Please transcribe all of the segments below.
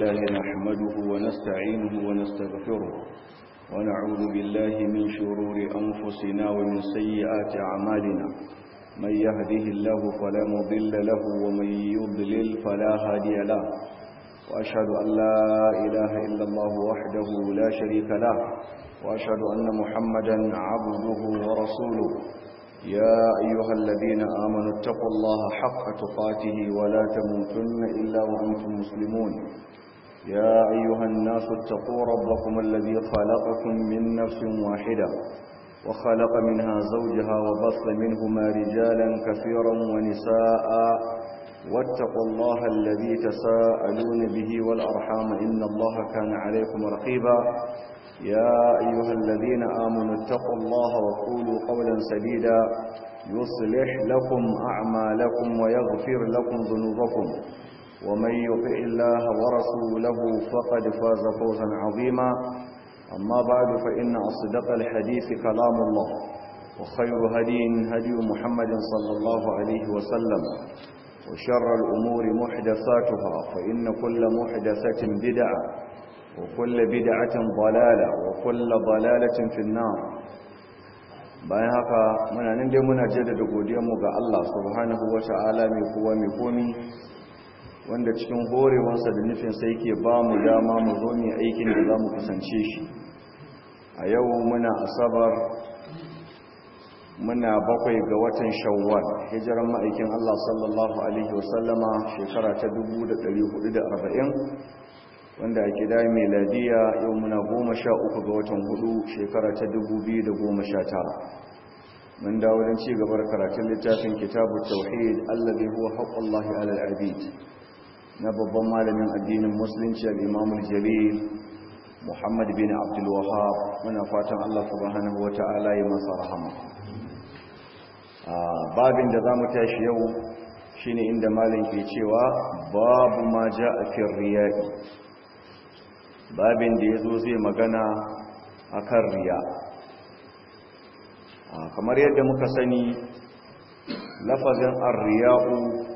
لله نحمده ونستعينه ونستغفره ونعوذ بالله من شرور أنفسنا ومن سيئات أعمالنا من يهده الله فلا مضل له ومن يضلل فلا هادي له وأشهد أن لا إله إلا الله وحده لا شريك له وأشهد أن محمدا عبده ورسوله يا أيها الذين آمنوا اتقوا الله حق تقاته ولا تموتن إلا وأنتم مسلمون يا أيها الناس اتقوا ربكم الذي خلقكم من نفس واحدة وخلق منها زوجها وبص منهما رجالا كثيرا ونساء واتقوا الله الذي تساءلون به والأرحام إن الله كان عليكم رقيبا يا أيها الذين آمنوا اتقوا الله وقولوا قولا سديدا يصلح لكم أعمالكم ويغفر لكم ذنوبكم ومن يطع الله ورسوله فقد فاز فوزا عظيما أما بعد فإن أصدق الحديث كلام الله وخير هدي هدي محمد صلى الله عليه وسلم وشر الأمور محدثاتها فإن كل محدثة بدعة وكل بدعة ضلالة وكل ضلالة في النار bayan haka muna nan dai muna jaddada godiyarmu ga Allah subhanahu wata'ala mai kowa mai komi wanda cikin horewansa da nufin sai ke ba mu dama mu zo mu aikin da za mu kusance shi a yau muna asabar muna bakwai ga watan shawwal hijiran ma'aikin Allah sallallahu alaihi wasallama shekara ta 1440 wanda a gida meladiya yau muna goma sha uku ga watan hudu shekara ta dubu biyu da goma sha tara mun dawo don ci gabar karatun littafin kitabu tauhid allazi huwa haqqullahi alal abid na babban malamin addinin musulunci al-imam al-jalil muhammad bin abdul wahhab muna fatan Allah subhanahu wata'ala ya masa rahama babin da zamu tashi yau shine inda malam ke cewa babu ma ja'a fi riya'i babin da ya zo zai magana a kan riya kamar yadda muka sani lafazin arriya'u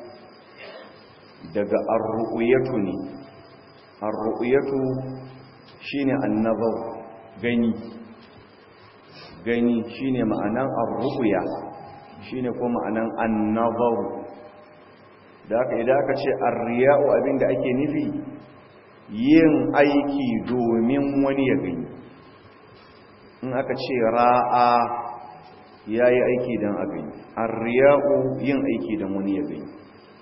daga arru'uyatu ne arru'uyatu shine annabau gani gani shine ma'anan arru'uya shine ko ma'anan annabau da aka idan aka ce arriya'u abinda ake nufi yin aiki domin wani ya gani in aka ce ra'a ya yi aiki don a gani arriya'u yin aiki don wani ya gani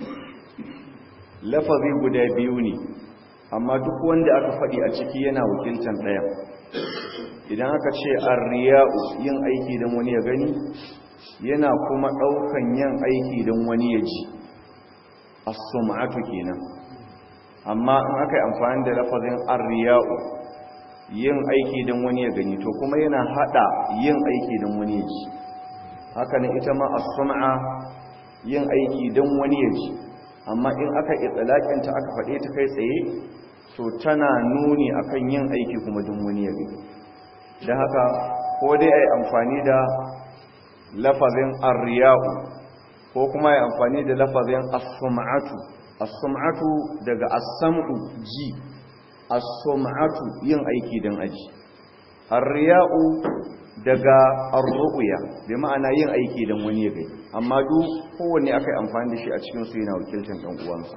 lafazi guda biyu ne amma duk wanda aka faɗi a ciki yana wakiltan ɗaya idan aka ce arriya'u yin aiki don wani ya gani yana kuma ɗaukan yin aiki don wani ya ji as-sum'atu kenan amma in aka yi amfani da lafazin arriya'u yin aiki don wani ya gani to kuma yana hada yin aiki don wani ya ji haka ne ita ma as-sum'a yin aiki don wani ya ji amma in aka itsalakinta aka faɗe ta kai tsaye to tana nuni akan yin aiki kuma don wani ya gani da haka ko dai ai amfani da lafazin arriya'u ko kuma ai amfani da lafazin as-sum'atu as-sum'atu daga as-sam'u ji as-sum'atu yin aiki dan aji ar-riya'u daga ar-ru'ya bi ma'ana yin aiki dan wani ya gani amma duk kowanne akai amfani da shi a cikin su yana wakiltar dan uwansa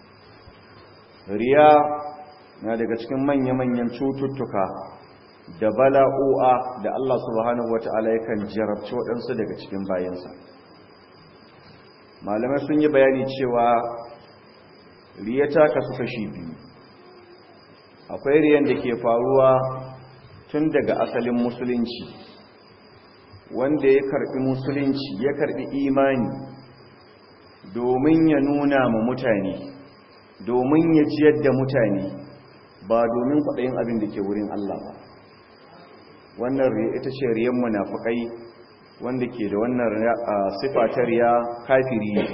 riya na daga cikin manya-manyan cututtuka da bala'o'a da Allah subhanahu wata'ala yakan jarabci waɗansu daga cikin bayansa malamai sun yi bayani cewa riya ta kasu kashi biyu akwai riyan da ke faruwa tun daga asalin musulunci wanda ya karbi musulunci ya karbi imani domin ya nuna ma mutane domin ya jiyar da mutane ba domin kwaɗayin abin da ke wurin Allah ba wannan riya ita ce riyan munafukai wanda ke da wannan sifa ta riya kafiri ne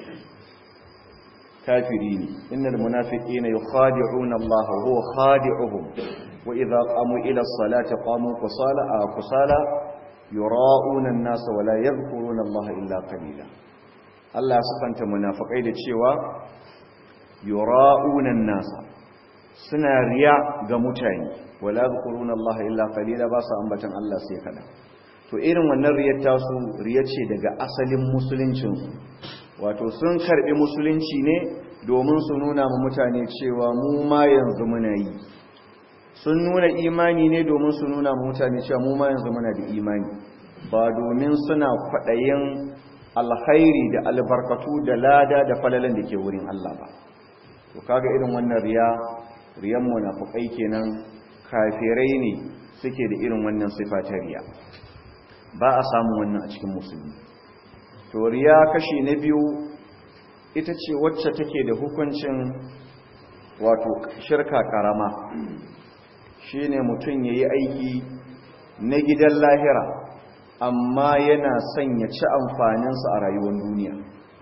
kafiri ne innal munafiqina yukhadi'una Allah wa huwa khadi'uhum wa idha qamu ila as-salati qamu kusala kusala yura'una an-nas wa la yadhkuruna Allah illa qalila Allah ya sifanta munafikai da cewa yura'una an-nas suna riya ga mutane wala zkuruna Allah illa qalila ba su ambatan Allah sai kada to irin wannan riyar tasu riya ce daga asalin musuluncin su wato sun karbi musulunci ne domin su nuna ma mutane cewa mu ma yanzu muna yi sun nuna imani ne domin su nuna ma mutane cewa mu ma yanzu muna da imani ba domin suna kwaɗayin alkhairi da albarkatu da lada da falalan da ke wurin Allah ba to kaga irin wannan riya riyan munafikai kenan kafirai ne suke da irin wannan sifa ta riya ba a samu wannan a cikin musulmi to riya kashi na biyu ita ce wacce take da hukuncin wato shirka karama shine mutum yayi aiki na gidan lahira amma yana son ya ci amfaninsa a rayuwar duniya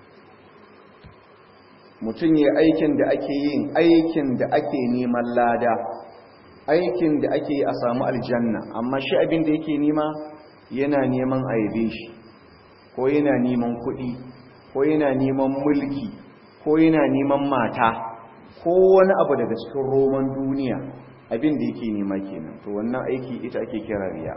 mutum ya aikin da ake yin aikin da ake neman lada aikin da ake yi a samu aljanna amma shi abin da yake nema yana neman aibe shi ko yana neman kuɗi ko yana neman mulki ko yana neman mata ko wani abu daga cikin roman duniya abin da yake nema kenan to wannan aiki ita ake kira riya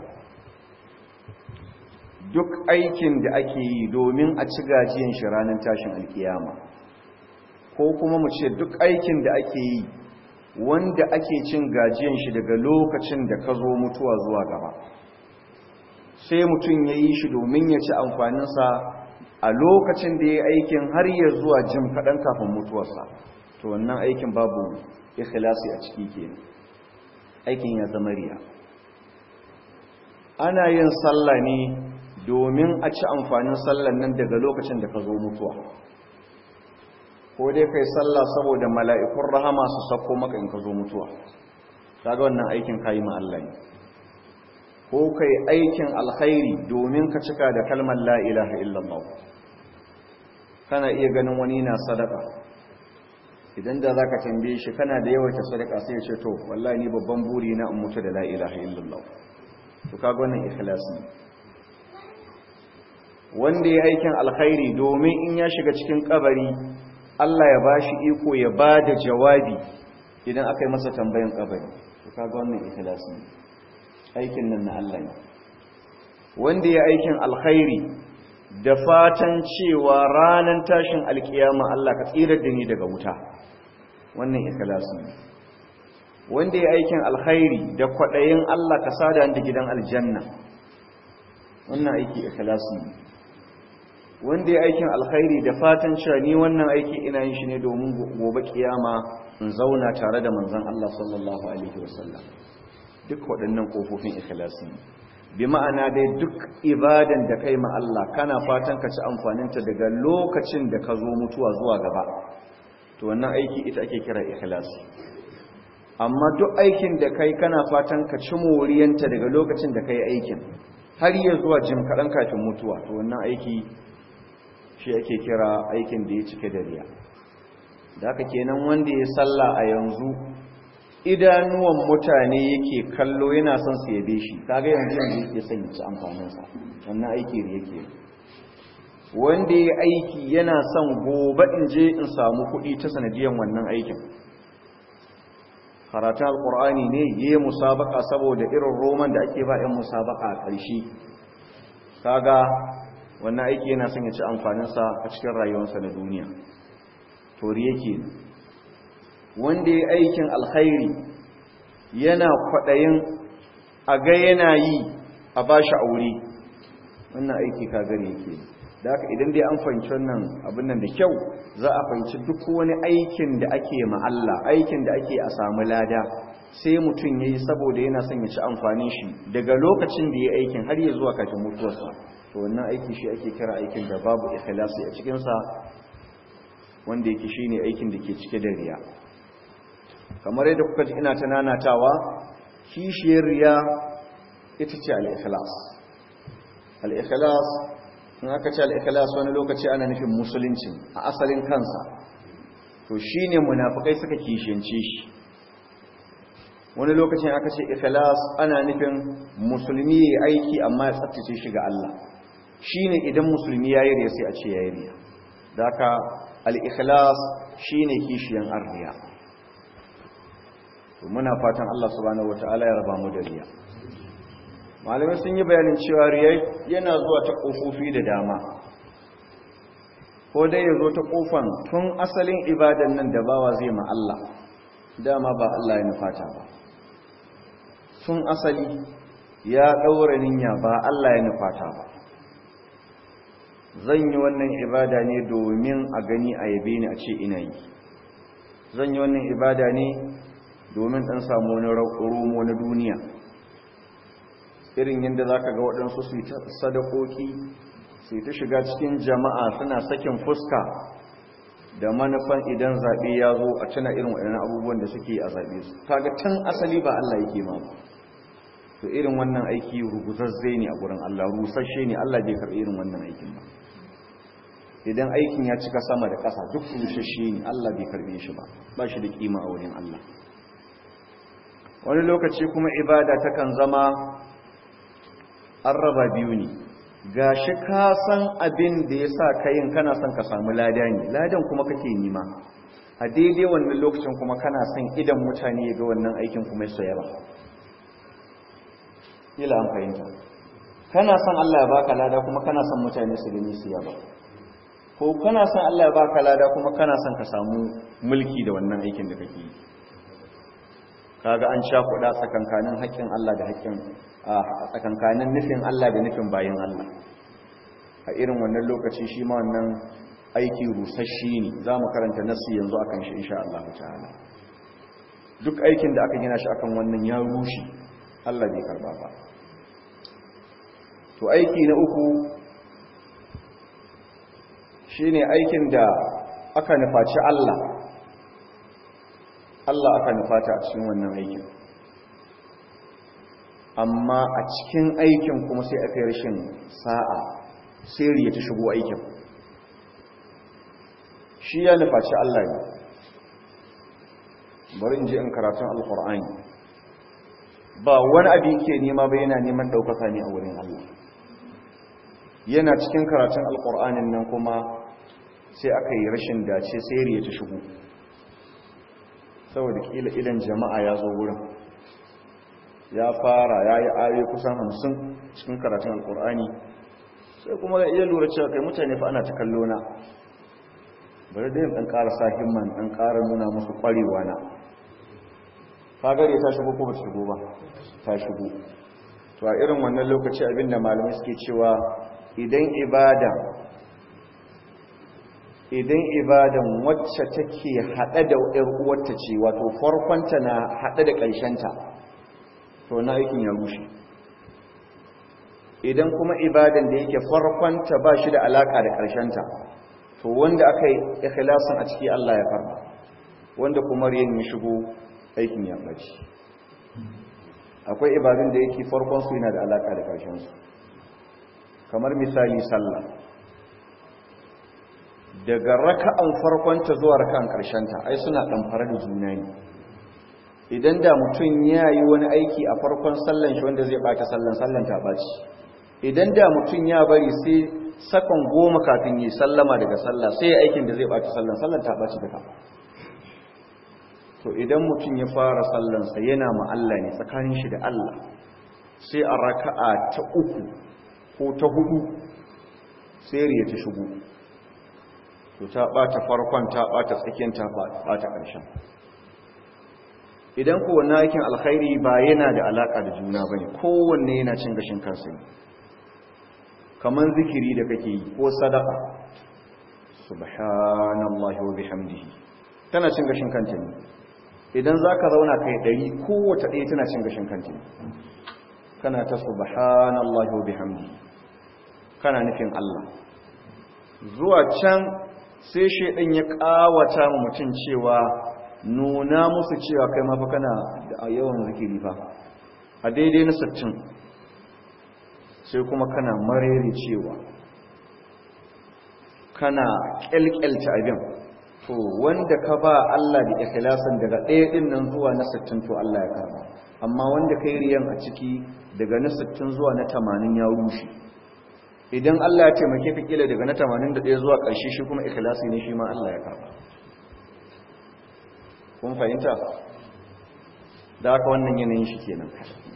duk aikin da ake yi domin a ci gajiyan shi ranar tashin alkiyama ko kuma mu ce duk aikin da ake yi wanda ake cin gajiyan shi daga lokacin da ka zo mutuwa zuwa gaba sai mutum ya yi shi domin ya ci amfaninsa a lokacin da ya yi aikin har ya zuwa jim kaɗan kafin mutuwarsa to wannan aikin babu ikhlasi a ciki ke aikin ya zama riya ana yin sallah ne domin a ci amfanin sallan nan daga lokacin da ka zo mutuwa ko dai kai sallah saboda mala'ikun rahama su sako maka in ka zo mutuwa kaga wannan aikin kayi ma Allah ne ko kai aikin alkhairi domin ka cika da kalmar la ilaha illallah kana iya ganin wani na sadaka idan da zaka tambaye shi kana da yawaita sadaka sai ya ce to wallahi ni babban buri na in mutu da la ilaha illallah to kaga wannan ikhlasi wanda ya aikin alkhairi domin in ya shiga cikin kabari Allah ya bashi iko ya bada jawabi idan aka yi masa tambayan kabari to kaga wannan ikhlasi aikin nan na Allah ne wanda ya aikin alkhairi da fatan cewa ranan tashin alkiyama Allah ka tsirar da ni daga wuta wannan ikhlasi ne wanda ya aikin alkhairi da kwadayin Allah ka sada da gidan aljanna wannan aiki ikhlasi ne wanda ya aikin alkhairi da fatan cewa ni wannan aiki ina yin shi ne domin gobe kiyama in zauna tare da manzon Allah sallallahu alaihi wasallam duk waɗannan kofofin ikhlasi bi ma'ana dai duk ibadan da kai ma Allah kana fatan ka ci amfaninta daga lokacin da ka zo mutuwa zuwa gaba to wannan aiki ita ake kira ikhlasi amma duk aikin da kai kana fatan ka ci moriyanta daga lokacin da kai aikin har ya zuwa jim kaɗan kafin mutuwa to wannan aiki shi ake kira aikin da ya cike da riya da haka kenan wanda ya salla a yanzu idanuwan mutane yake kallo yana son su yabe shi kaga yanzu yanzu yake son ya ci amfaninsa wannan aiki da yake wanda ya aiki yana son gobe in je in samu kuɗi ta sanadiyan wannan aikin karatun alkur'ani ne ya yi musabaka saboda irin roman da ake ba 'yan musabaka a ƙarshe kaga wannan aiki yana son ya ci amfaninsa a cikin rayuwarsa na duniya tori yake wanda ya aikin alkhairi yana kwaɗayin a ga yana yi a ba shi aure wannan aiki kagare yake da haka idan dai an fahimci wannan abin nan da kyau za a fahimci duk wani aikin da ake ma Allah aikin da ake a samu lada sai mutum yayi saboda yana son ya ci amfanin shi daga lokacin da ya aikin har ya zuwa kafin mutuwarsa to wannan aiki shi ake kira aikin da babu ikhlasi a cikin sa wanda yake shine aikin da ke cike da riya kamar yadda kuka ji ina ta nanatawa kishiyar riya ita ce al-ikhlas al-ikhlas in aka ce al-ikhlas wani lokaci ana nufin musulunci a asalin kansa to shine munafikai suka kishiyance shi wani lokacin aka ce ikhlas ana nufin musulmi yayi aiki amma ya tsaftace shi ga Allah shine idan musulmi yayi riya sai a ce yayi riya daka al-ikhlas shine kishiyan arriya to muna fatan Allah subhanahu wataala ya raba mu da riya malamai sun yi bayanin cewa riya yana zuwa ta kofofi da dama ko dai ya zo ta kofan tun asalin ibadan nan da bawa zai ma Allah dama ba Allah ya nufata ba tun asali ya ɗaura niyya ba Allah ya nufata ba zan yi wannan ibada ne domin a gani a yabe ni a ce ina yi zan yi wannan ibada ne domin ɗan samu wani romo na duniya irin yadda za ka ga waɗansu su yi ta sadakoki su yi ta shiga cikin jama'a suna sakin fuska da manufan idan zaɓe ya zo a tuna irin waɗannan abubuwan da suke a zaɓe su kaga tun asali ba Allah yake ma to irin wannan aiki ruguzazze ne a gurin Allah rusasshe ne Allah bai karɓi irin wannan aikin ba idan aikin ya cika sama da ƙasa duk rusasshe ne Allah bai karɓe shi ba ba shi da kima a wurin Allah wani lokaci kuma ibada takan zama an raba biyu ne gashi ka san abin da ya sa kayin kana son ka samu lada ne ladan kuma kake nima a daidai wannan lokacin kuma kana son idan mutane ya ga wannan aikin kuma ya yaba ila an fahimta kana son Allah ya baka lada kuma kana son mutane su gani su yaba ko kana son Allah ya baka lada kuma kana son ka samu mulki da wannan aikin da kake yi kaga an sha kuɗa tsakankanin haƙƙin Allah da haƙƙin a tsakankanin nufin Allah da nufin bayan Allah a irin wannan lokaci shi ma wannan aiki rusasshe ne za mu karanta nasu yanzu akan shi insha Allah ta'ala duk aikin da aka gina shi akan wannan ya rushe Allah bai karba ba to aiki na uku shine aikin da aka nufaci Allah Allah aka nufata a cikin wannan aikin amma a cikin aikin kuma sai aka yi rashin sa'a sai riya ta shigo aikin shi ya nufaci Allah ne bari in je in karatun alkur'ani ba wani abin ke nema ba yana neman ɗaukaka ne a wurin Allah yana cikin karatun alkur'anin nan kuma sai aka yi rashin dace sai riya ta shigo saboda kila idan jama'a ya zo wurin ya fara ya yi ayoyi kusan hamsin cikin karatun alkur'ani sai kuma ya iya lura cewa kai mutane fa ana ta kallo na bari da yin ɗan ƙara sa himman ɗan ƙara nuna musu ƙwarewa na fagare ta shigo ko ba shigo ba ta shigo to a irin wannan lokaci abinda malamai suke cewa idan ibada idan ibadan wacce take haɗe da ɗan uwarta ce wato farkonta na haɗe da ƙarshenta to na aikin ya rushe idan kuma ibadan da yake farkonta ba shi da alaƙa da ƙarshenta to wanda aka yi ikhlasin a ciki Allah ya farba wanda kuma riyan ya shigo aikin ya ɓaci akwai ibadun da yake farkonsu yana da alaƙa da ƙarshensu kamar misali sallah daga raka'an farkonta zuwa raka'an ƙarshenta ai suna ɗamfara da juna ne idan da mutum ya yi wani aiki a farkon sallan shi wanda zai ɓata sallan sallan ta ɓaci idan da mutum ya bari sai sakon goma kafin yi sallama daga sallah sai ya aikin da zai ɓata sallan sallan ta ɓaci duka to idan mutum ya fara sallansa yana ma'alla ne tsakanin shi da Allah sai a raka'a ta uku ko ta hudu sai riya ta shigo to ta ɓata farkon ta ɓata tsakiyar ta ɓata ƙarshen idan kowanne aikin alkhairi ba yana da alaƙa da juna ba ne kowanne yana cin gashin kansa ne kamar zikiri da kake yi ko sadaka subhanallahi wa bihamdihi tana cin gashin kanta ne idan za ka zauna kai ɗari kowace ɗaya tana cin gashin kanta ne kana ta subhanallahi wa bihamdihi kana nufin Allah zuwa can sai shaidan ya ƙawata mutum cewa nuna musu cewa kai mafi kana da yawan zikiri fa a daidai na sattin sai kuma kana marere cewa kana kyalkyalta abin to wanda ka ba Allah da ikhlasin daga ɗaya ɗin nan zuwa na sattin to Allah ya karba amma wanda kai riyan a ciki daga na sattin zuwa na tamanin ya rushe idan Allah ya taimake ka kila daga na tamanin da ɗaya zuwa ƙarshe shi kuma ikhlasi ne shi ma Allah ya karba kun fahimta da haka wannan yanayin shi kenan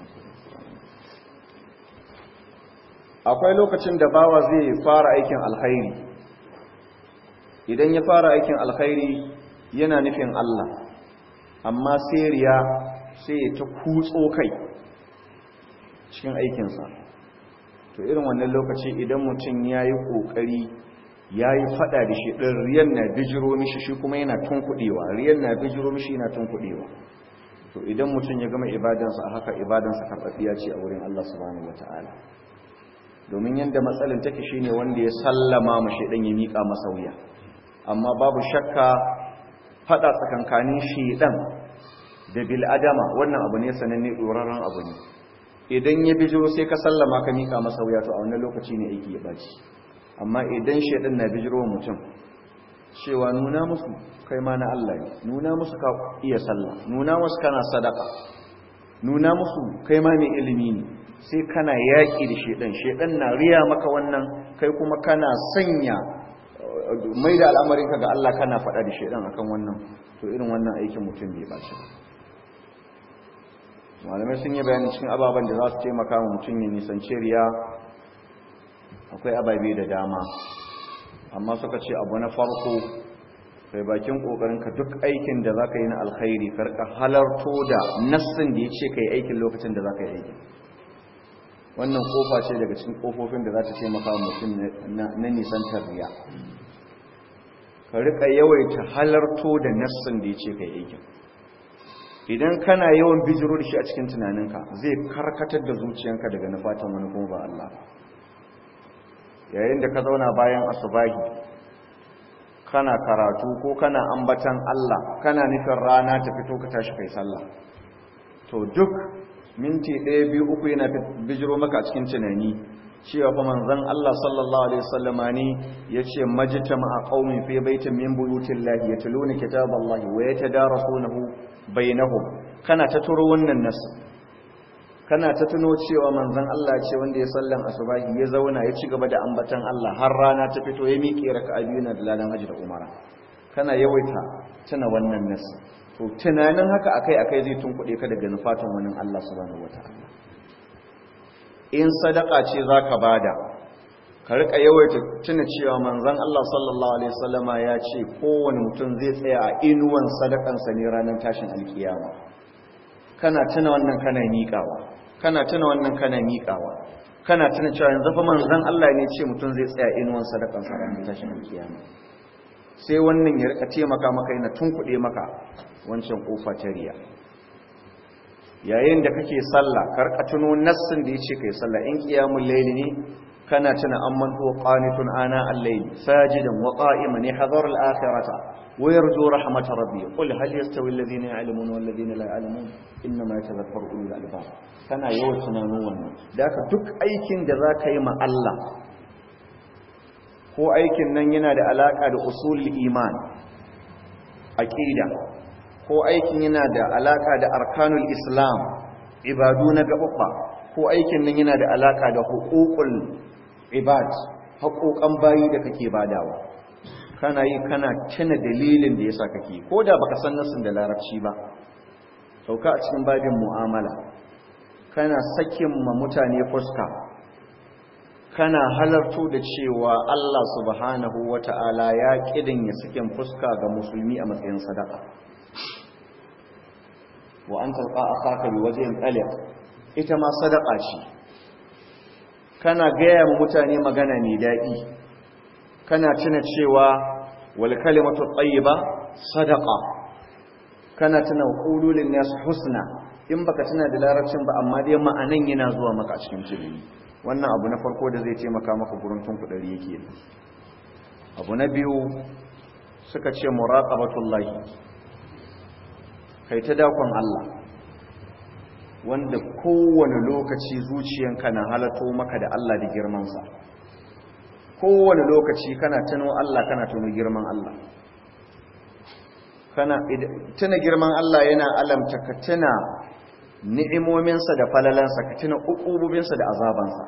akwai lokacin da bawa zai fara aikin alkhairi idan ya fara aikin alkhairi yana nufin Allah amma sai riya sai ta kutso kai cikin aikinsa to irin wannan lokaci idan mutum ya yi ƙoƙari ya yi faɗa da shi ɗin riyan na bijiro mishi shi kuma yana tunkuɗewa riyan na bijiro mishi yana tunkuɗewa to idan mutum ya gama ibadansa a haka ibadansa karɓaɓɓiya ce a wurin Allah subhanahu wata'ala domin yadda matsalin take shine wanda ya sallama mu shaidan ya miƙa masa wuya amma babu shakka faɗa tsakankanin shaidan da bil adama wannan abu ne sananne ɗorarren abu ne idan ya bijiro sai ka sallama ka miƙa masa wuya to a wannan lokaci ne aiki ya baci amma idan shaidan na bijiro mutum cewa nuna musu kai ma na Allah ne nuna musu ka iya sallah nuna musu kana sadaka nuna musu kai ma mai ilimi ne sai kana yaƙi da shaidan shaidan na riya maka wannan kai kuma kana sanya mai da al'amarinka ga Allah kana faɗa da shaidan akan wannan to irin wannan aikin mutum bai baci malamai sun yi bayanin cikin ababen da za su taimaka wa mutum ya nisanci riya akwai ababe da dama amma suka ce abu na farko kai bakin ka duk aikin da za ka yi na alkhairi karka halarto da nassin da ya ce ka yi aikin lokacin da za ka yi aikin wannan kofa ce daga cikin kofofin da za ta taimaka wa mutum na nisantar riya ka rika yawaita halarto da nassin da ya ce ka yi aikin idan kana yawan bijiro da shi a cikin tunaninka zai karkatar da zuciyanka daga nufatan wani kuma ba Allah yayin da ka zauna bayan asubahi kana karatu ko kana ambatan Allah kana nufin rana ta fito ka tashi kai sallah to duk minti ɗaya biyu uku yana bijiro maka a cikin tunani cewa fa manzon Allah sallallahu alaihi wasallama ne yace majtama'a qaumin fi baitin min buyutillahi yatluna kitaballahi wa yatadarasunahu bainahum kana ta turo wannan nas kana ta tuno cewa manzon Allah ce wanda ya sallan asubahi ya zauna ya ci gaba da ambatan Allah har rana ta fito ya miƙe raka'a biyu na dalalan haji da umara kana yawaita tuna wannan nas to tunanin haka akai akai zai tunkuɗe ka daga nufatan wani Allah subhanahu wataala in sadaka ce zaka bada ka rika yawaita tuna cewa manzon Allah sallallahu alaihi wasallama ya ce kowane mutum zai tsaya a inuwan sadakansa ne ranar tashin alkiyama kana tuna wannan kana miƙawa kana tuna wannan kana miƙawa kana tuna cewa yanzu fa manzon Allah ne ce mutum zai tsaya inuwan sadakansa ranar tashin alkiyama sai wannan ya rika taimaka maka yana tunkuɗe maka wancan kofa ta riya yayin da kake sallah karka tuno nassin da yace kai sallah in qiyamul layli ne kana tuna amman huwa qanitun ana al-layl sajidan wa qa'iman yahdharu al-akhirata wa yarju rahmat rabbi qul hal yastawi alladhina ya'lamuna wal ladina la ya'lamun inma yatadhakkaru ulul albab kana yawan tunanin wannan daka duk aikin da zaka yi ma Allah ko aikin nan yana da alaka da usul iman aqida ko aikin yana da alaka da arkanul islam ibadu na gababba ko aikin nan yana da alaka da huququl ibad haƙoƙan bayi da kake badawa kana yi kana tuna dalilin da yasa kake ko da baka san nasin da larabci ba sauka a cikin babin mu'amala kana sakin ma mutane fuska kana halarto da cewa Allah subhanahu wata'ala ya kidin ya sakin fuska ga musulmi a matsayin sadaka wa an talqa akhaka bi wajhin taliq ita ma sadaka ce kana gaya ma mutane magana mai daɗi kana tuna cewa wal kalimatu tayyiba sadaqa kana tuna qululin nas husna in baka tuna da larabcin ba amma dai ma'anan yana zuwa maka a cikin tunani wannan abu na farko da zai taimaka maka gurin tunkudari yake abu na biyu suka ce muraqabatullahi kai ta dakon Allah wanda kowane lokaci zuciyanka na halato maka da Allah da girmansa kowane lokaci kana tuno Allah kana tuno girman Allah kana tuna girman Allah yana alamta ka tuna ni'imominsa da falalansa ka tuna uqububinsa da azabansa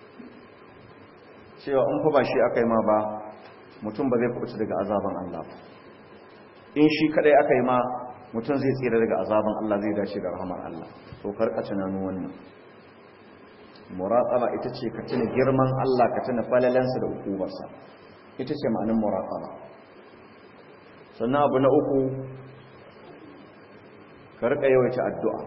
cewa in fa ba shi akai ma ba mutum ba zai kuɓuta daga azaban Allah in shi kadai akai ma mutum zai tsira daga azaban Allah zai dace da rahamar Allah to karka tunanin wannan muraqaba ita ce ka tuna girman Allah ka tuna falalansa da hukubarsa ita ce ma'anin muraqaba sannan abu na uku ka rika yawaita addu'a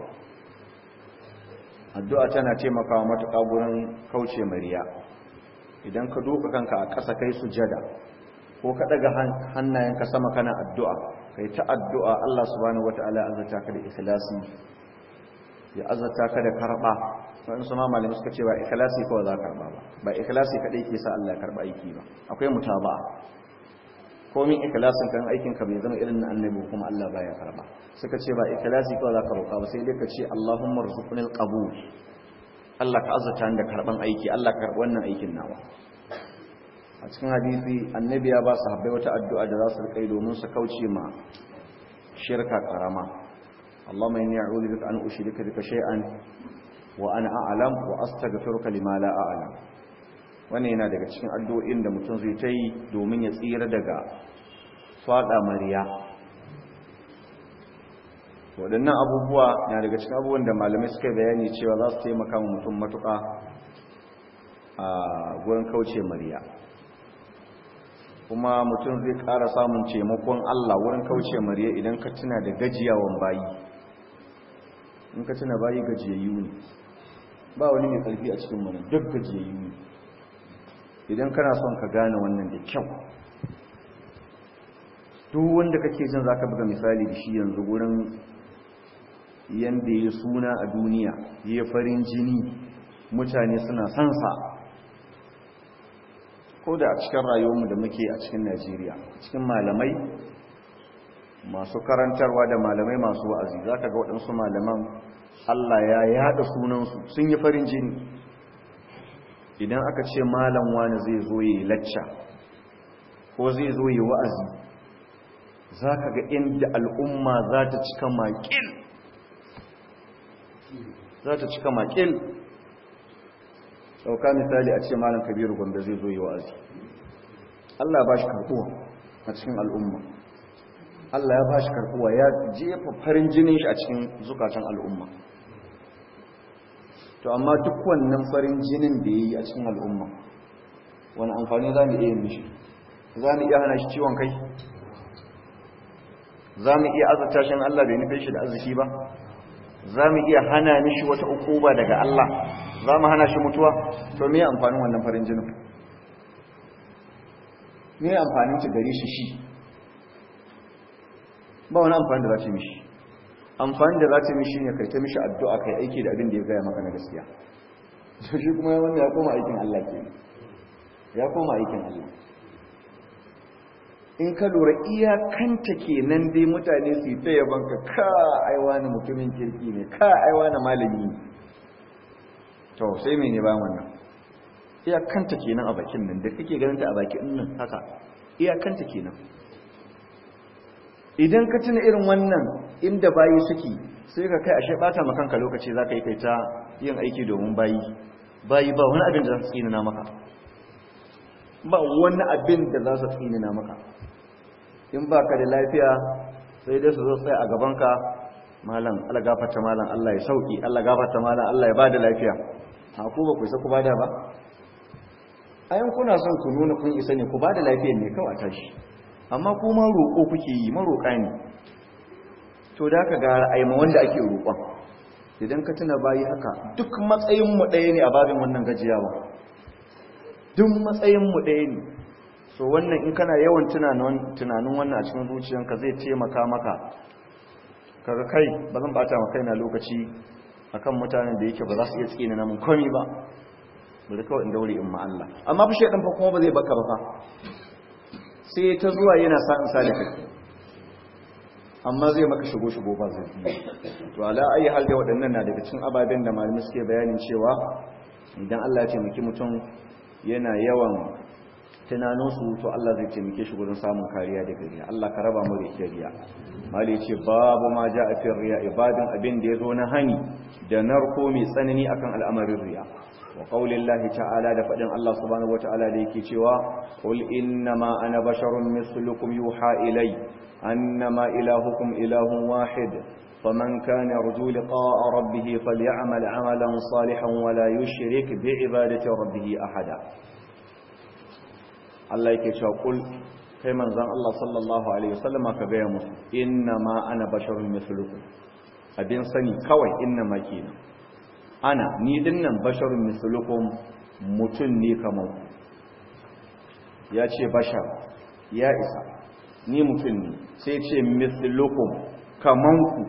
addu'a tana taimakawa matuƙa gurin kauce mariya idan ka duka kanka a ƙasa kai sujada ko ka daga hannayenka sama kana addu'a kai ta addu'a Allah subhanahu wata'ala azata ka da ikhlasi ya azata ka da karba wani su ma malamai suka ce ba ikhlasi kawai za ka karba ba ba ikhlasi kadai ke sa Allah ya karba aiki ba akwai mutaba'a komin ikhlasin kan aikin ka bai zama irin na annabi kuma Allah baya karba suka ce ba ikhlasi kawai za ka roƙa ba sai dai ka ce Allahumma rzuqnil qabul Allah ka azata da karban aiki Allah ka karbi wannan aikin nawa a cikin hadisi annabi ya ba sahabbai wata addu'a da za su rikai domin su kauce ma shirka karama Allahumma inni a'udhu bika an ushrika bika shay'an wa ana a'lam wa astaghfiruka lima la a'lam wannan yana daga cikin addu'o'in da mutum zai ta yi domin ya tsira daga fada mariya waɗannan abubuwa na daga cikin abubuwan da malamai suka bayani cewa za su taimaka wa mutum matuƙa a gurin kauce mariya kuma mutum zai ƙara samun taimakon Allah wurin kauce mariya idan ka tuna da gajiyawan bayi in ka tuna bayi gajiyayyu ne ba wani mai ƙarfi a cikin wani duk gajiyayyu ne idan kana son ka gane wannan da kyau duk wanda kake jin zaka buga misali da shi yanzu gurin yanda ya suna a duniya ya farin jini mutane suna sansa ko da a cikin rayuwarmu da muke a cikin Najeriya cikin malamai masu karantarwa da malamai masu wa'azi zaka ga waɗansu malaman Allah ya yada sunansu sun yi farin jini idan aka ce malam wani zai zo yi lacca ko zai zo yi wa'azi za ka ga inda al'umma za ta cika makil za ta cika makil ɗauka misali a ce malam kabiru gwamda zai zo yi wa'azi Allah ba shi karɓuwa a cikin al'umma Allah ya ba shi karɓuwa ya jefa farin jinin shi a cikin zukatan al'umma to amma duk wannan farin jinin da ya yi a cikin al'umma wani amfani za mu iya mishi za mu iya hana shi ciwon kai za mu iya azurta shi Allah bai nufin shi da arziki ba za mu iya hana mishi wata ukuba daga Allah za mu hana shi mutuwa to me amfanin wannan farin jinin me amfanin ci gare shi shi ba wani amfani da za ta mishi amfani da za ta mishi ne kai ta mishi addu'a kai aiki da abin da ya gaya maka na gaskiya to shi kuma wannan ya koma aikin Allah ke ya koma aikin Allah in ka lura iyakanta kenan dai mutane su yi ta yabanka ka aiwa na mutumin kirki ne ka aiwa na malami ne to sai mene ba wannan iyakanta kenan a bakin nan da kake ganin ta a bakin nan haka iyakanta kenan idan ka tuna irin wannan inda bayi suke sai ka kai ashe bata maka kanka lokaci zaka yi kai ta yin aiki domin bayi bayi ba wani abin da za su tsinina maka ba wani abin da za su tsinina maka in ba ka da lafiya sai dai su zo tsaye a gabanka malam Allah gafarta malam Allah ya sauki Allah gafarta malam Allah ya bada lafiya ha ku ba ku isa ku bada ba ayan kuna son ku nuna kun isa ne ku bada lafiyar ne kawai tashi amma ku ma roƙo kuke yi maroƙa ne to da ka gara aima wanda ake roƙon idan ka tuna bayi haka duk matsayin mu ɗaya ne a babin wannan gajiyawa duk matsayin mu ɗaya ne so wannan in kana yawan tunanin wannan a cikin zuciyanka zai taimaka maka kaga kai ba zan bata maka kaina lokaci akan mutanen da yake ba za su iya tsina na mun komi ba ba da kawai in daure in ma Allah amma fi shaidan fa kuma ba zai baka ba fa sai ta zuwa yana sa in sale kai amma zai maka shigo shigo ba zai to ala ayi hal da waɗannan na daga cikin ababen da malamai suke bayanin cewa idan Allah ya taimaki mutum yana yawan tunaninsu to Allah zai taimake shi gurin samun kariya daga riya Allah ka raba mu da riya mali ce babu ma ja a fin riya ibadin abin da ya zo na hani da narko mai tsanani akan al'amarin riya wa qaulillahi ta'ala da fadin Allah subhanahu wata'ala da yake cewa qul innama ana basharun mislukum yuha ilay annama ilahukum ilahun wahid faman kana yarju liqa'a rabbih falyamal 'amalan salihan wa la yushrik bi'ibadati rabbih ahada Allah yake cewa qul kai manzon Allah sallallahu alaihi wasallama ka ga musu innama ana basharun mislukum abin sani kawai innama kenan ana ni dinnan basharun mislukum mutum ne kamar ku ya ce bashar ya isa ni mutum ne sai ce mislukum kamar ku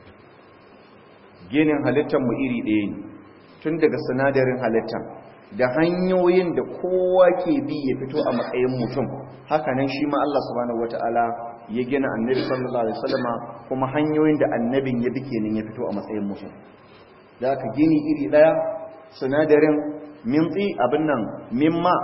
ginin halittar mu iri ɗaya ne tun daga sinadarin halittar da hanyoyin da kowa ke bi ya fito a matsayin mutum hakanan shi ma Allah subhanahu wataala ya gina annabi sallallahu alaihi wasallama kuma hanyoyin da annabin ya bi kenan ya fito a matsayin mutum da aka gini iri daya sinadarin mintsi abin nan mimma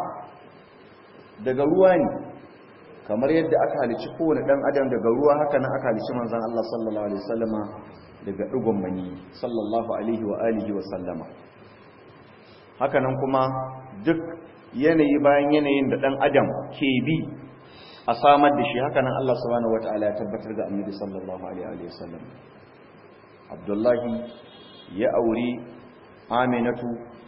daga ruwa ne kamar yadda aka halici kowane dan adam daga ruwa haka nan aka halici manzon Allah sallallahu alaihi wasallama daga digon mani sallallahu alaihi wa alihi wa sallama haka nan kuma duk yanayi bayan yanayin da dan adam ke bi a samar da shi haka nan Allah subhanahu wataala ya tabbatar da annabi sallallahu alaihi wa sallam Abdullahi ya auri Aminatu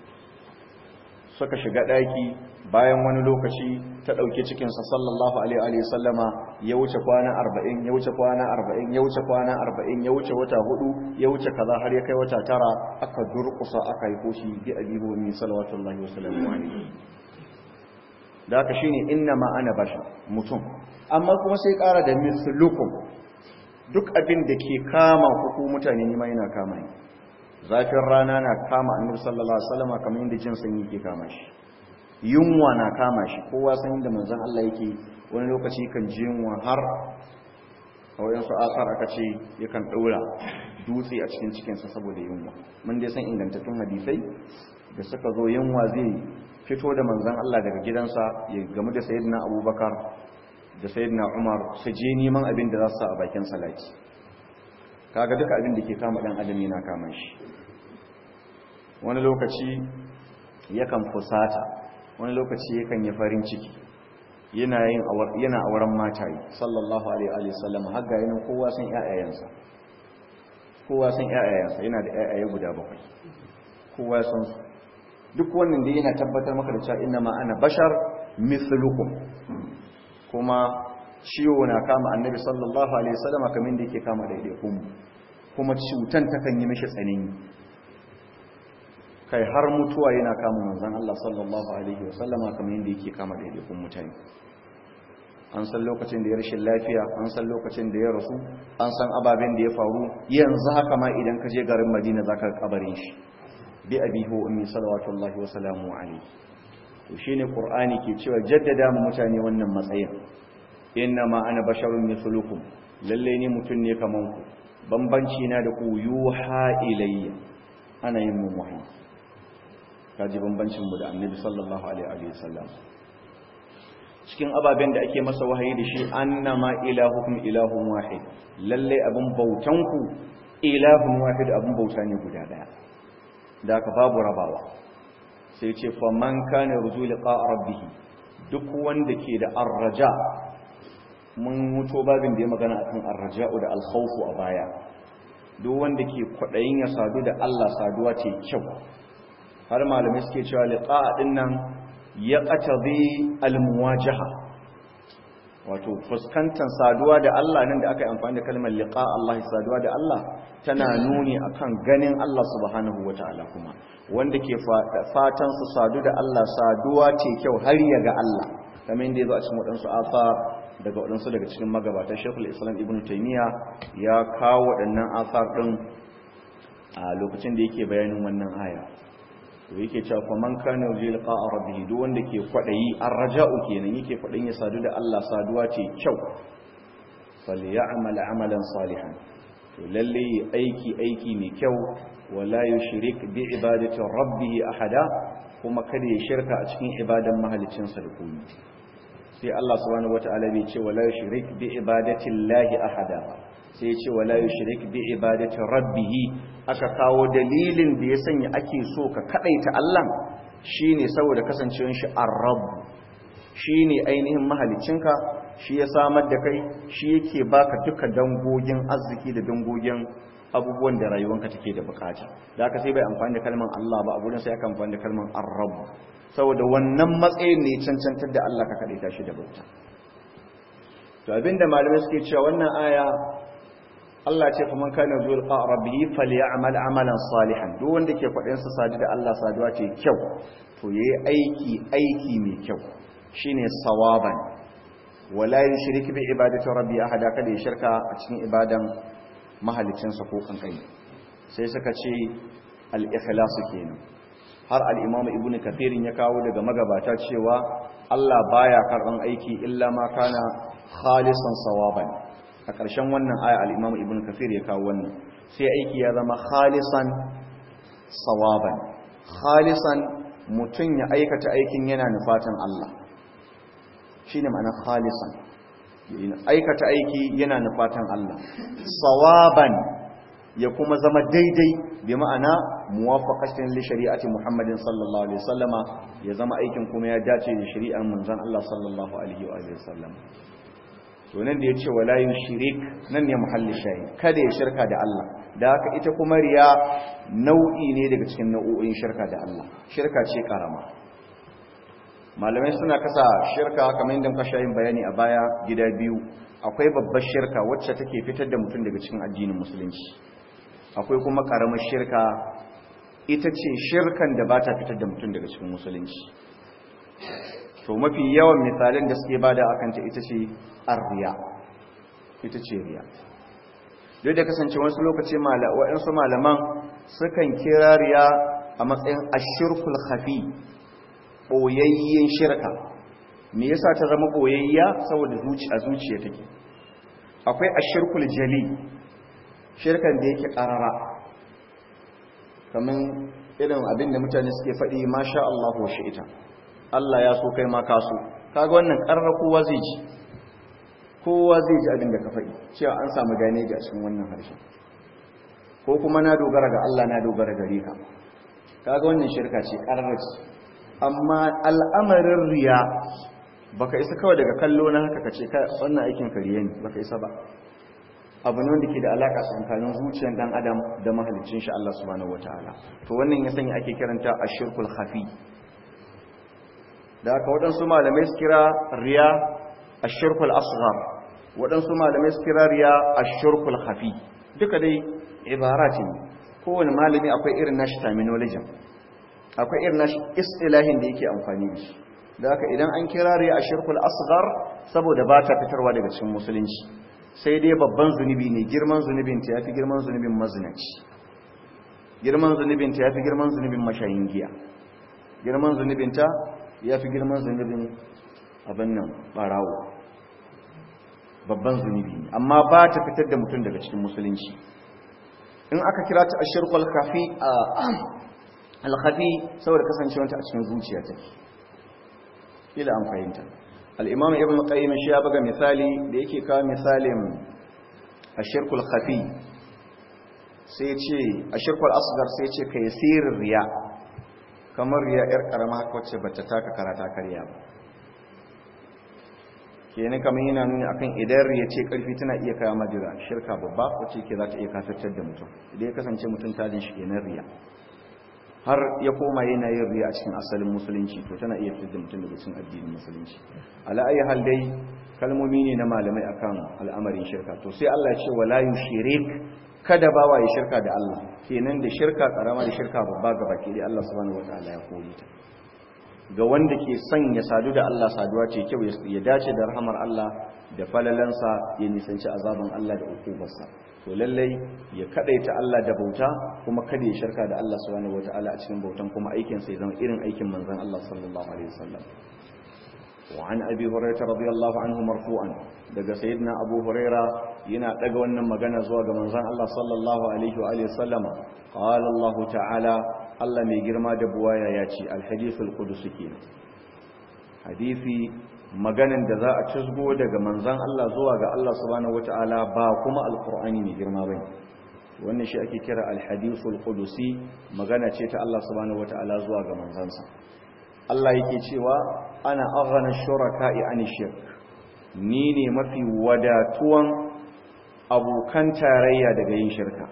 suka shiga daki bayan wani lokaci ta dauke cikin sa sallallahu alaihi wa sallama ya wuce kwana 40 ya wuce kwana 40 ya wuce kwana 40 ya wuce wata hudu ya wuce kaza har ya kai wata tara aka durkusa aka yi koshi bi abihu min salawatullahi wa sallamu alaihi da haka shine inna ma ana bashar mutum amma kuma sai ƙara da mislukum duk abin da ke kama ku mutane ne ma yana kama ni zafin rana na kama annabi sallallahu alaihi wasallam kamar yadda jin sanyi ke kama shi yunwa na kama shi kowa san inda manzon Allah yake wani lokaci kan ji yunwa har a wayan su asar aka ce yakan daura dutse a cikin cikinsa saboda yunwa mun dai san ingantattun hadisai da suka zo yunwa zai fito da manzan Allah daga gidansa ya gamu da sayyidina abubakar da sayyidina umar su je neman abin da za su sa a bakin salati kaga duka abin da ke kama dan adam yana kama shi wani lokaci yakan fusata wani lokaci yakan yi farin ciki yana yin yana auren mataye sallallahu alaihi wa sallam har ga yanin kowa san ƴaƴayensa kowa san ƴaƴayensa yana da ƴaƴaye guda bakwai kowa san su duk wannan da yana tabbatar maka da cewa inna ma ana bashar mithlukum kuma ciwo na kama annabi sallallahu alaihi wasallam kamar da yake kama daidaikun kuma cutan takan yi mishi tsanani kai har mutuwa yana kama manzon Allah sallallahu alaihi wasallama kamar yadda yake kama daidaikun mutane an san lokacin da ya rashin lafiya an san lokacin da ya rasu an san ababen da ya faru yanzu haka ma idan ka je garin Madina zaka kabarin shi bi abihi wa ummi salawatullahi wa salamu alayhi to shine qur'ani ke cewa jaddada mu mutane wannan matsayin inna ma ana basharun mithlukum lalle ni mutun ne kaman ku bambanci na da ku yuha ilayya ana yin mun wahayi kaji bambancin mu da annabi sallallahu alaihi wa sallam cikin ababen da ake masa wahayi da shi annama ilahukum ilahun wahid lalle abun bautan ku ilahun wahid abun bauta ne guda daya da aka babu rabawa sai ce faman kana ruju liqa rabbih duk wanda ke da arraja mun muto babin da ya magana akan arraja'u da alkhawfu a baya duk wanda ke kwadayin ya sadu da Allah saduwa ce kyau har malamai suke cewa liqa din nan ya qatabi almuwajaha wato fuskantar saduwa da Allah nan da aka yi amfani da kalmar liqa Allah saduwa da Allah tana nuni akan ganin Allah subhanahu wataala kuma wanda ke fatan su sadu da Allah saduwa ce kyau har ya ga Allah kamar yadda yazo a cikin wadansu afa daga wadansu daga cikin magabatan Sheikhul Islam Ibn Taymiyyah ya kawo waɗannan asar din a lokacin da yake bayanin wannan aya to yake cewa fa man kana yurji liqa'a rabbih duk wanda ke kwadayi arraja'u kenan yake kwadayin ya sadu da Allah saduwa ce kyau falyamal amalan salihan to lalle aiki aiki mai kyau wala yushrik bi ibadati rabbih ahada kuma kada ya shirka a cikin ibadan mahalicin sa da komai sai Allah subhanahu wataala bai ce wala yushrik bi ibadati llahi ahada sai ya ce wala yushrik bi ibadati rabbih aka kawo dalilin da ya sanya ake so ka kadaita Allah shine saboda kasancewar shi ar-rabb shine ainihin mahalicinka shi ya samar da kai shi yake baka duka dangogin arziki da dangogin abubuwan da rayuwanka take da bukata da aka sai bai amfani da kalmar Allah ba a gurin sai aka amfani da kalmar ar-rabb saboda wannan matsayin ne cancantar da Allah ka kadaita shi da bauta to abinda malamai suke cewa wannan aya Allah ce fa man kana zuwa qa rabbihi falyamal amalan salihan duk wanda ke kwadin sa sadu da Allah saduwa ce kyau to yayi aiki aiki mai kyau shine sawaban wala yushrik bi ibadati rabbi ahada kada ya shirka a cikin ibadan mahalicinsa ko kankani sai suka ce al-ikhlas kenan har al-imam ibnu kathir ya kawo daga magabata cewa Allah baya karban aiki illa ma kana khalisan sawaban a ƙarshen wannan aya al-imam ibnu kathir ya kawo wannan sai aiki ya zama khalisan sawaban khalisan mutun ya aikata aikin yana nufatan Allah shine ma'anar khalisan aikata aiki yana nufatan Allah sawaban ya kuma zama daidai bi ma'ana muwafaqatin li shari'ati Muhammadin sallallahu alaihi wasallama ya zama aikin kuma ya dace da shari'ar manzon Allah sallallahu alaihi wa sallam to nan da yace wala yushrik nan ne muhalli shayi kada ya shirka da Allah da haka ita kuma riya nau'i ne daga cikin nau'o'in shirka da Allah shirka ce karama malamai suna kasa shirka kamar yadda muka shayin bayani a baya gida biyu akwai babbar shirka wacce take fitar da mutum daga cikin addinin musulunci akwai kuma karamar shirka ita ce shirkan da ba ta fitar da mutum daga cikin musulunci to mafi yawan misalin da suke bada akan ta ita ce arriya ita ce riya duk da kasance wasu lokaci waɗansu malaman sukan kira riya a matsayin ashirkul khafi ɓoyayyen shirka me yasa ta zama ɓoyayya saboda a zuciya take akwai ashirkul jali shirkan da yake ƙarara kamar irin abin da mutane suke faɗi masha Allah wa ita. Allah ya so kai ma ka so kaga wannan ƙarara kowa zai ji kowa zai ji abin da ka faɗi cewa an samu gane a cikin wannan harshen ko kuma na dogara ga Allah na dogara gare ka kaga wannan shirka ce ƙarara ce amma al'amarin riya baka isa kawai daga kallo na haka kace ka wannan aikin kariye ne baka isa ba abu ne wanda ke da alaka tsakanin zuciyar dan adam da mahalicin shi Allah subhanahu wataala to wannan ya sanya ake kiranta ashirkul khafi da haka waɗansu malamai su kira riya ashirkul asghar waɗansu malamai su kira riya ashirkul khafi duka dai ibara ce kowane malami akwai irin nashi terminology akwai irin nashi istilahin da yake amfani da shi da haka idan an kira riya ashirkul asghar saboda ba ta fitarwa daga cikin musulunci sai dai babban zunubi ne girman zunubin ta yafi girman zunubin mazinaci girman zunubin ta yafi girman zunubin mashayin giya girman zunubin ta yafi girman zunubin abin nan barawo babban zunubi ne amma ba ta fitar da mutum daga cikin musulunci in aka kira ta ashirkul kafi alkhafi saboda kasancewanta a cikin zuciya take ila an fahimta al-imam ibn qayyim shi ya buga misali da yake kawo misalin ashirkul khafi sai ya ce ashirkul asghar sai ya ce kai sirrin riya kamar riya yar karama haka wacce bata taka karata karya ba kenan kamar yana nuni akan idan riya ce karfi tana iya kawo madira shirka babba wacce ke za ta iya kafirtar da mutum idan ya kasance mutum tajin shi kenan riya har ya koma yana yin riya a cikin asalin musulunci to tana iya fitar da mutum daga cikin addinin musulunci ala ayi hal dai kalmomi ne na malamai akan al'amarin shirka to sai Allah ya ce wala yushrik kada bawa ya shirka da Allah kenan da shirka karama da shirka babba ga baki dai Allah subhanahu wataala ya kore ta ga wanda ke son ya sadu da Allah saduwa ce kyau ya dace da rahamar Allah da falalansa ya nisanci azaban Allah da ukubarsa to lallai ya kadaita Allah da bauta kuma kada ya shirka da Allah subhanahu wataala a cikin bautan kuma aikin sa ya zama irin aikin manzon Allah sallallahu alaihi wasallam wa an abi hurairah radiyallahu anhu marfu'an daga sayyidina abu huraira yana daga wannan magana zuwa ga manzon Allah sallallahu alaihi wa alihi wasallama qala Allah ta'ala Allah mai girma da buwaya ya ce alhadithul qudusi kenan hadisi maganan da za a cizgo daga manzan Allah zuwa ga Allah subhanahu wata'ala ba kuma alkur'ani mai girma bane wannan shi ake kira alhadithul qudusi magana ce ta Allah subhanahu wata'ala zuwa ga manzansa Allah yake cewa ana aghana shuraka'i an shirk ni ne mafi wadatuwan abokan tarayya daga yin shirka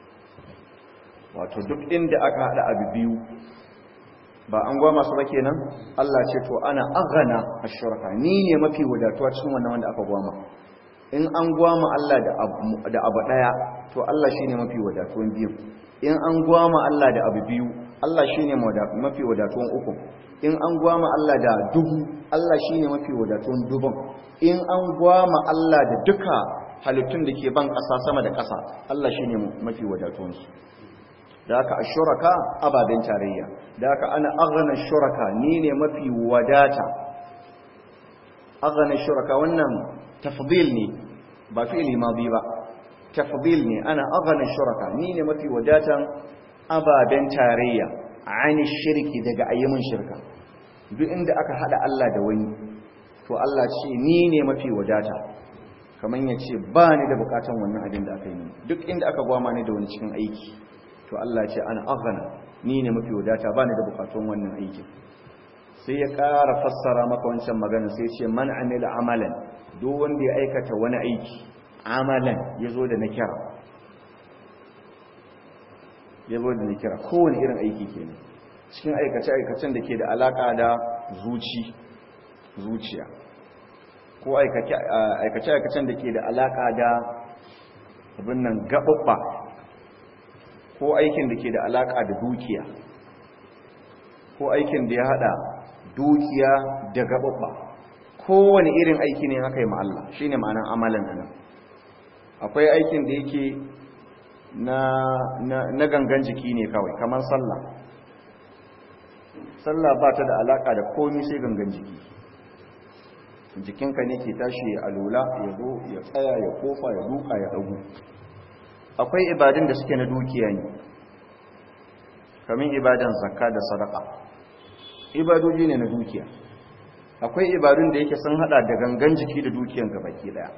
wato duk inda aka hada abu biyu ba an gwama su ba kenan Allah ce to ana aghana ashuraka ni ne mafi wadatuwa cikin wannan wanda aka gwama in an gwama Allah da abu da abu daya to Allah shine mafi wadatuwan biyu in an gwama Allah da abu biyu Allah shine mafi wadatuwan uku in an gwama Allah da dubu Allah shine mafi wadatuwan dubun in an gwama Allah da duka halittun da ke ban ƙasa sama da ƙasa Allah shine mafi wadatuwan su da haka ashuraka ababen tarayya da haka ana aghna shuraka ni ne mafi wadata aghna shuraka wannan tafdil ne ba fi'li madi ba tafdil ne ana aghna shuraka ni ne mafi wadatan ababen tarayya ani shirki daga ayyumin shirka duk inda aka hada Allah da wani to Allah ce ni ne mafi wadata kaman yace ba ni da bukatan wannan abin da aka yi duk inda aka gwama ni da wani cikin aiki to Allah ce ana aghna ni ne mafi wadata bani da bukatun wannan aikin sai ya ƙara fassara maka wancan magana sai ya ce man amila amalan duk wanda ya aikata wani aiki amalan yazo da nakira yazo da nakira kowane irin aiki kenan cikin aikace aikacen da ke da alaka da zuci zuciya ko aikace aikace aikacen da ke da alaka da abin nan gababba ko aikin da ke da alaka da dukiya ko aikin da ya hada dukiya da gababba kowane irin aiki ne haka yi Allah shi ne ma'anan amalan nan akwai aikin da yake na, gangan jiki ne kawai kamar sallah sallah ba ta da alaka da komi sai gangan jiki jikinka ne ke tashi ya alula ya zo ya tsaya ya kofa ya duka ya dagu akwai ibadun da suke na dukiya ne kamin ibadan zakka da sadaka ibadoji ne na dukiya akwai ibadun da yake sun hada da gangan jiki da dukiyan baki daya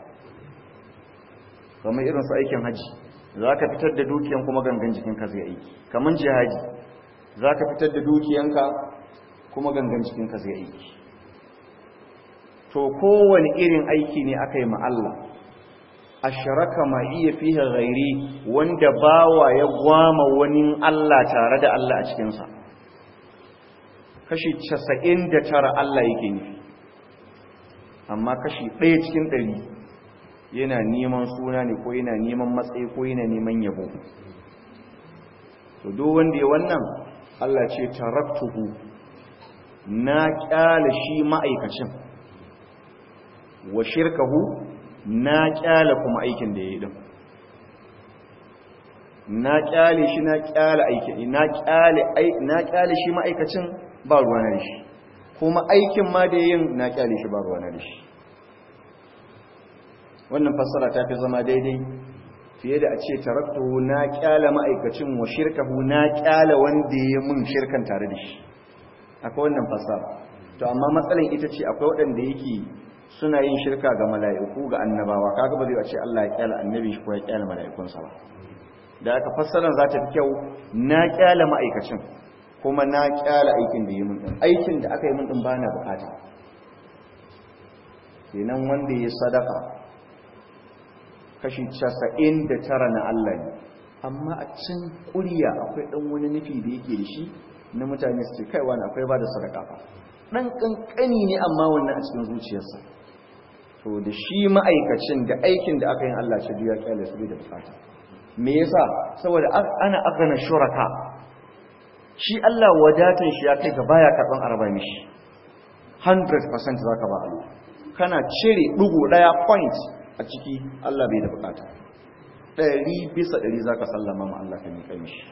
kamar irin su aikin haji za ka fitar da dukiyan kuma gangan jikinka zai aiki kamar jihadi za ka fitar da dukiyanka kuma gangan jikinka zai aiki to kowane irin aiki ne aka yi ma Allah asharaka ma iya fihe ghairi wanda bawa ya gwama wani Allah tare da Allah a cikinsa kashi casa'in da tara Allah yake nufi amma kashi ɗaya cikin ɗari yana neman suna ne ko yana neman matsayi ko yana neman yabo to duk wanda ya wannan Allah ce taraktuhu na kyala shi ma'aikacin wa shirkahu na kyala kuma aikin da ya yi din na kyale shi na kyale aikin na kyale na kyale shi ma'aikacin ba ruwa na shi kuma aikin ma da yin na kyale shi ba ruwa na shi wannan fassara ta fi zama daidai fiye da a ce taraktu na kyale ma'aikacin wa shirkahu na kyale wanda ya mun shirkan tare da shi akwai wannan fassara to amma matsalan ita ce akwai waɗanda yake suna yin shirka ga mala'iku ga annabawa kaga ba zai ce Allah ya kyale annabi shi ko ya kyale mala'ikunsa ba da aka fassarar za ta fi kyau na kyale ma'aikacin kuma na kyale aikin da yi mun din aikin da aka yi mun din ba na bukata kenan wanda ya sadaka kashi casa'in da tara na Allah ne amma a cin ƙuriya akwai ɗan wani nufi da yake da shi na mutane su ce kai wani akwai ba da sadaka fa ɗan ƙanƙani ne amma wannan a cikin zuciyarsa to da shi ma'aikacin da aikin da aka yi Allah ce ya kyale su da bukata me yasa saboda ana agana shuraka shi Allah wadatan shi ya kai ga baya karban araba mishi 100% zaka ba Allah kana cire dugu daya point a ciki Allah bai da bukata 100 bisa 100 zaka sallama ma Allah kan kai mishi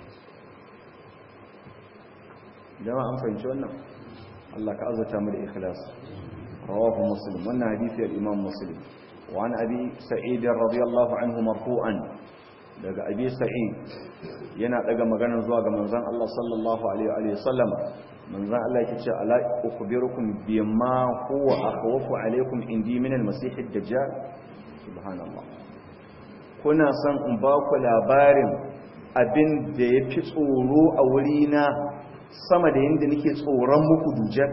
jama'a an fahimci wannan Allah ka azurta mu da ikhlas rawahu muslim wannan hadisi al-imam muslim وعن أبي سعيد رضي الله عنه مرفوعا daga abi sa'id yana daga magana zuwa ga manzon Allah sallallahu alaihi wa sallam manzon Allah yake ce ala ukhbirukum bima huwa akhwafu alaikum indi min al-masih ad-dajjal subhanallah kuna son in ba ku labarin abin da yafi tsoro a wurina sama da yanda nake tsoron muku dujjal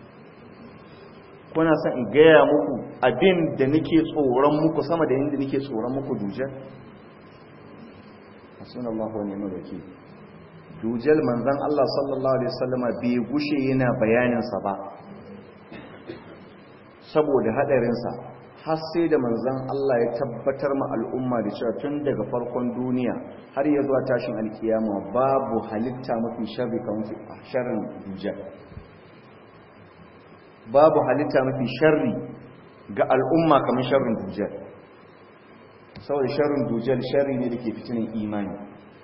kuna son in gaya muku abin da nake tsoron muku sama da yanda nake tsoron muku dujjal hasbunallahu wa ni'mal wakeel dujal manzan Allah sallallahu Alaihi wasallama bai gushe yana bayaninsa ba saboda hadarinsa har sai da manzan Allah ya tabbatar ma al'umma da cewa tun daga farkon duniya har ya zuwa tashin alkiyama babu halitta mafi sharri kan sharrin dujal babu halitta mafi sharri ga al'umma kamar sharrin dujal saboda sharrin dujal sharri ne da ke fitinin imani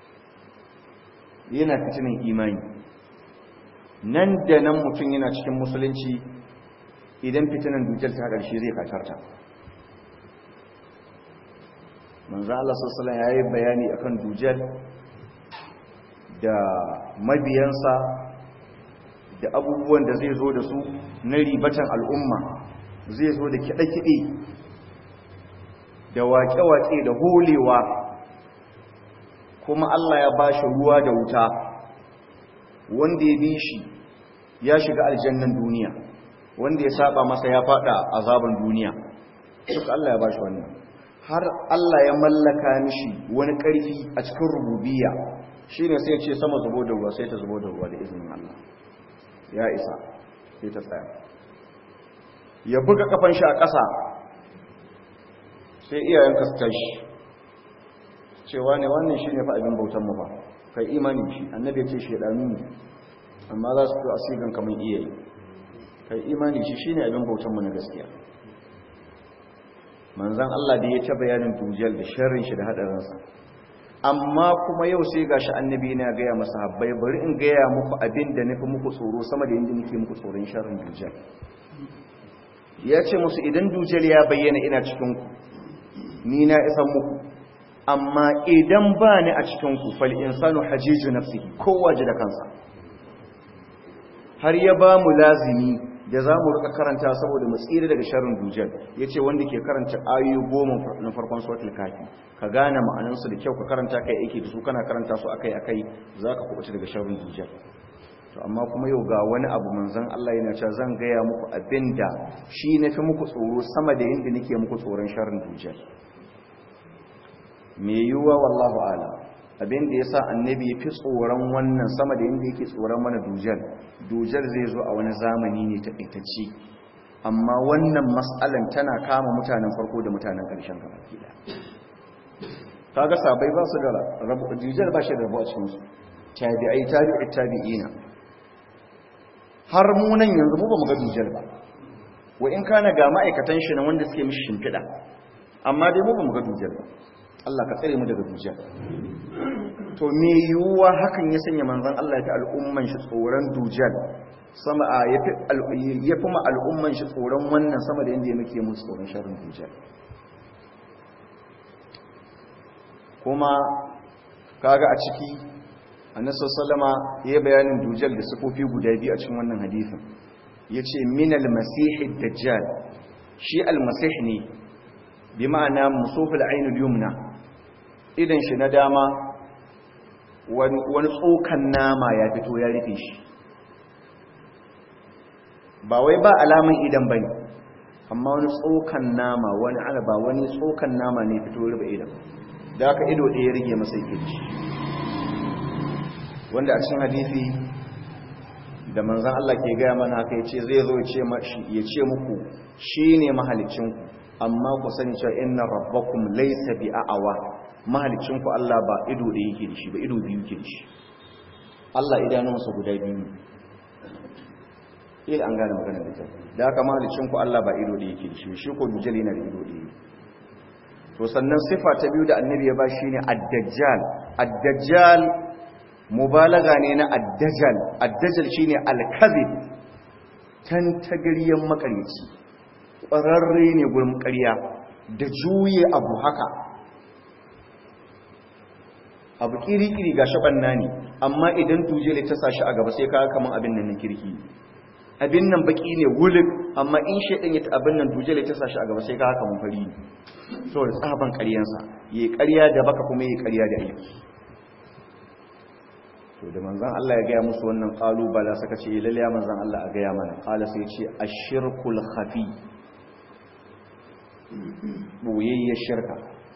yana fitinin imani nan da nan mutum yana cikin musulunci idan fitinan dujal ta ƙarshe zai katarta manzo Allah sallallahu alaihi yayi bayani akan dujal da mabiyansa da abubuwan da zai zo da su na ribatan al'umma zai zo da kiɗe-kiɗe da waƙe-waƙe da holewa kuma Allah ya ba shi ruwa da wuta wanda ya bi shi ya shiga aljannan duniya wanda ya saba masa ya fada azaban duniya duk Allah ya ba shi wannan har Allah ya mallaka mishi wani ƙarfi a cikin rububiyya shine sai ya ce sama zubo da ruwa sai ta zubo da ruwa da izinin Allah ya isa sai ta tsaya ya buga kafan shi a ƙasa sai iyayenka su tashi cewa ne wannan shi ne fa abin bautan mu ba kai imani shi annabi ya ce shedanu ne amma za su a sigan kamar iyaye kai imani shi shi ne abin bautan mu na gaskiya manzan Allah da ya ta bayanin dujal da sharrin shi da hadarinsa amma kuma yau sai gashi annabi na gaya masa habbai bari in gaya muku abin da nufi muku tsoro sama da yadda nake muku tsoron sharrin dujal ya ce musu idan dujal ya bayyana ina cikin ku ni na isan muku amma idan ba ni a cikinku fal insanu hajiju nafsihi kowa ji da kansa har ya ba mu lazimi da za mu rika karanta saboda mu tsira daga sharrin dujal ya ce wanda ke karanta ayoyi goma na farkon suratul kafi ka gane ma'anansu da kyau ka karanta kai aiki da su kana karanta su akai akai za ka kubuta daga sharrin dujal to amma kuma yau ga wani abu manzon Allah yana cewa zan gaya muku abinda shi na fi muku tsoro sama da yadda nake muku tsoron sharrin dujal mai yiwuwa wallahu ala abin da ya sa annabi ya fi tsoron wannan sama da yadda yake tsoron mana dujal dujal zai zo a wani zamani ne ta ɓaitacci amma wannan matsalan tana kama mutanen farko da mutanen ƙarshen gaba ke kaga sabai ba su da rabu dujal ba shi da rabu a cikinsu tabi'ai tabi'i tabi'ina har mu nan yanzu mu ba mu ga dujal ba wa in kana ga ma'aikatan shi na wanda suke mishi shimfiɗa amma dai mu ba mu ga dujal ba Allah ka tsare mu daga dujjal to me yiwuwa hakan ya sanya manzon Allah ya fi al'umman shi tsoron dujjal sama a ya fi ma al'umman shi tsoron wannan sama da yadda ya muke musu tsoron sharrin dujjal kuma kaga a ciki annabi sallama ya bayanin dujjal da sifofi guda biyu a cikin wannan hadisin yace minal masihid dajjal shi al-masih ne bi ma'ana musufil ainul yumna idan shi na dama wani tsokan nama ya fito ya rufe shi ba wai ba alaman idan bane amma wani tsokan nama wani alaba wani tsokan nama ne fito rufe idan da aka ido ɗaya rige masa yake da shi wanda a cikin hadisi da manzan Allah ke gaya mana haka ya ce zai zo ya ce muku shi ne mahalicinku amma ku sani cewa inna rabbakum laysa bi a'awa mahalicin ku Allah ba ido da yake da shi ba ido biyu yake da shi Allah idanunsa guda biyu ne ila an gane magana da kyau da haka mahalicin ku Allah ba ido da yake da shi shi ko dujal yana da ido da yake to sannan sifa ta biyu da annabi ya ba shi ne ad-dajjal ad-dajjal mubalaga ne na ad-dajjal ad-dajjal shine al-kadhib tantagariyan makaryaci ƙwararre ne gurin ƙarya da juye abu haka abu kiri-kiri ga shaɓanna ne amma idan dujele ta sashi a gaba sai kaga kaman abin nan na kirki abin nan baki ne wulik amma in shaidan ya ta abin nan dujele ta sashi a gaba sai kaga kaman fari ne saboda tsaban ƙaryansa yayi ƙarya da baka kuma yayi ƙarya da aiki to da manzon Allah ya gaya musu wannan kalubala suka ce lalle manzon Allah a gaya mana qala sai ce ashirkul khafi boyayya shirka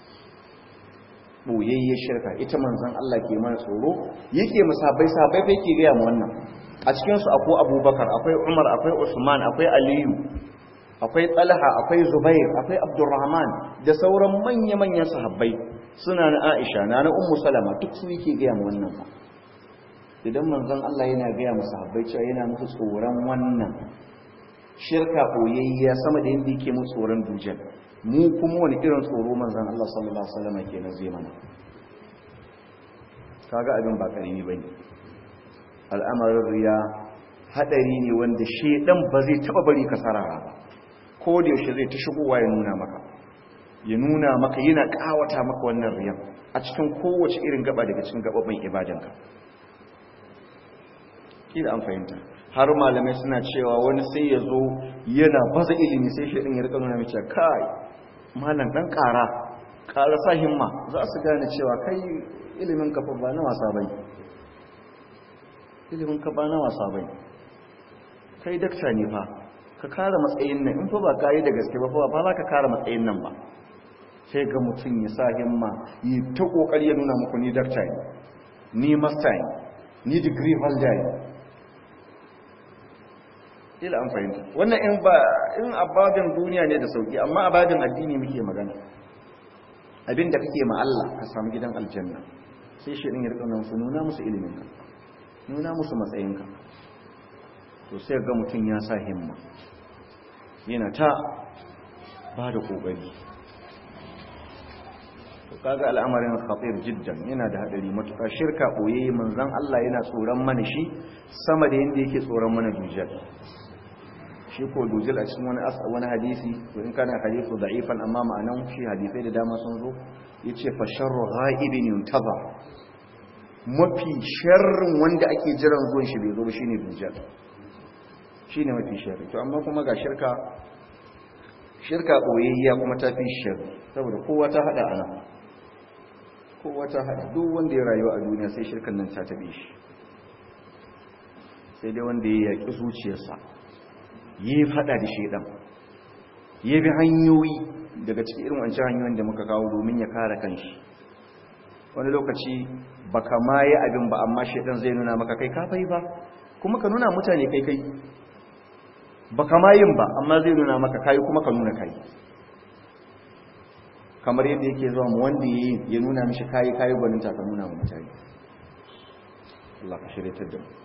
boyayya shirka ita manzon Allah ke mana tsoro yake musabai sabai fa yake gaya mu wannan a cikin su akwai Abubakar akwai Umar akwai Usman akwai Aliyu akwai Talha akwai Zubair akwai Abdurrahman da sauran manya-manyan sahabbai suna na Aisha na na Ummu Salama duk su yake gaya mu wannan ba idan manzon Allah yana gaya musu habbai cewa yana musu tsoron wannan shirka koyayya sama da yadda yake musu tsoron dujal mu kuma wani irin tsoro manzon Allah sallallahu alaihi wasallam kenan zai mana kaga abin ba karimi bane al'amarin riya hadari ne wanda shedan ba zai taba bari ka sarara ba ko da yaushe zai ta shigowa ya nuna maka ya nuna maka yana kawata maka wannan riyan a cikin kowace irin gaba daga cikin gababin ibadanka kila an fahimta har malamai suna cewa wani sai ya zo yana baza ilimi sai shi ya rika nuna mace kai malam dan ƙara ƙara sa himma za su gane cewa kai ilimin ka ba na wasa bai ilimin ka ba na wasa bai kai dakta ne fa ka kara matsayin nan in fa ba kai da gaske ba fa ba za ka kara matsayin nan ba sai ga mutum ya sa himma yi ta kokari ya nuna muku ni dakta ne ni master ne ni degree holder ne ila an fahimta wannan in ba in abadin duniya ne da sauki amma abadin addini muke magana abinda kake ma Allah ka samu gidan aljanna sai shi din ya rika su nuna musu ilimin ka nuna musu matsayin ka to sai ga mutun ya sa himma yana ta ba da kokari to kaga al'amarin khatir jiddan yana da hadari matuƙa shirka boye manzon Allah yana tsoron mana shi sama da yanda yake tsoron mana dujjal shi ko dujal a cikin wani wani hadisi to in kana hadisu da'ifan amma ma'anan shi hadisai da dama sun zo yace fa sharru ghaibin yuntaza mafi sharrin wanda ake jiran zuwan shi bai zo ba shine dujal shine mafi sharri to amma kuma ga shirka shirka boyayya kuma ta fi sharri saboda kowa ta hada ana kowa ta hada duk wanda ya rayu a duniya sai shirkan nan ta tabe shi sai dai wanda ya yaki zuciyarsa yi fada da shedan ya bi hanyoyi daga cikin irin wancan hanyoyin da muka kawo domin ya kare kanshi wani lokaci baka ma yi abin ba amma shedan zai nuna maka kai kafai ba kuma ka nuna mutane kai kai baka ma yin ba amma zai nuna maka kai kuma ka nuna kai kamar yadda yake zuwa mu wanda yi ya nuna mishi kai kai gwaninta ka nuna mu mutane Allah ka shirye ta da mu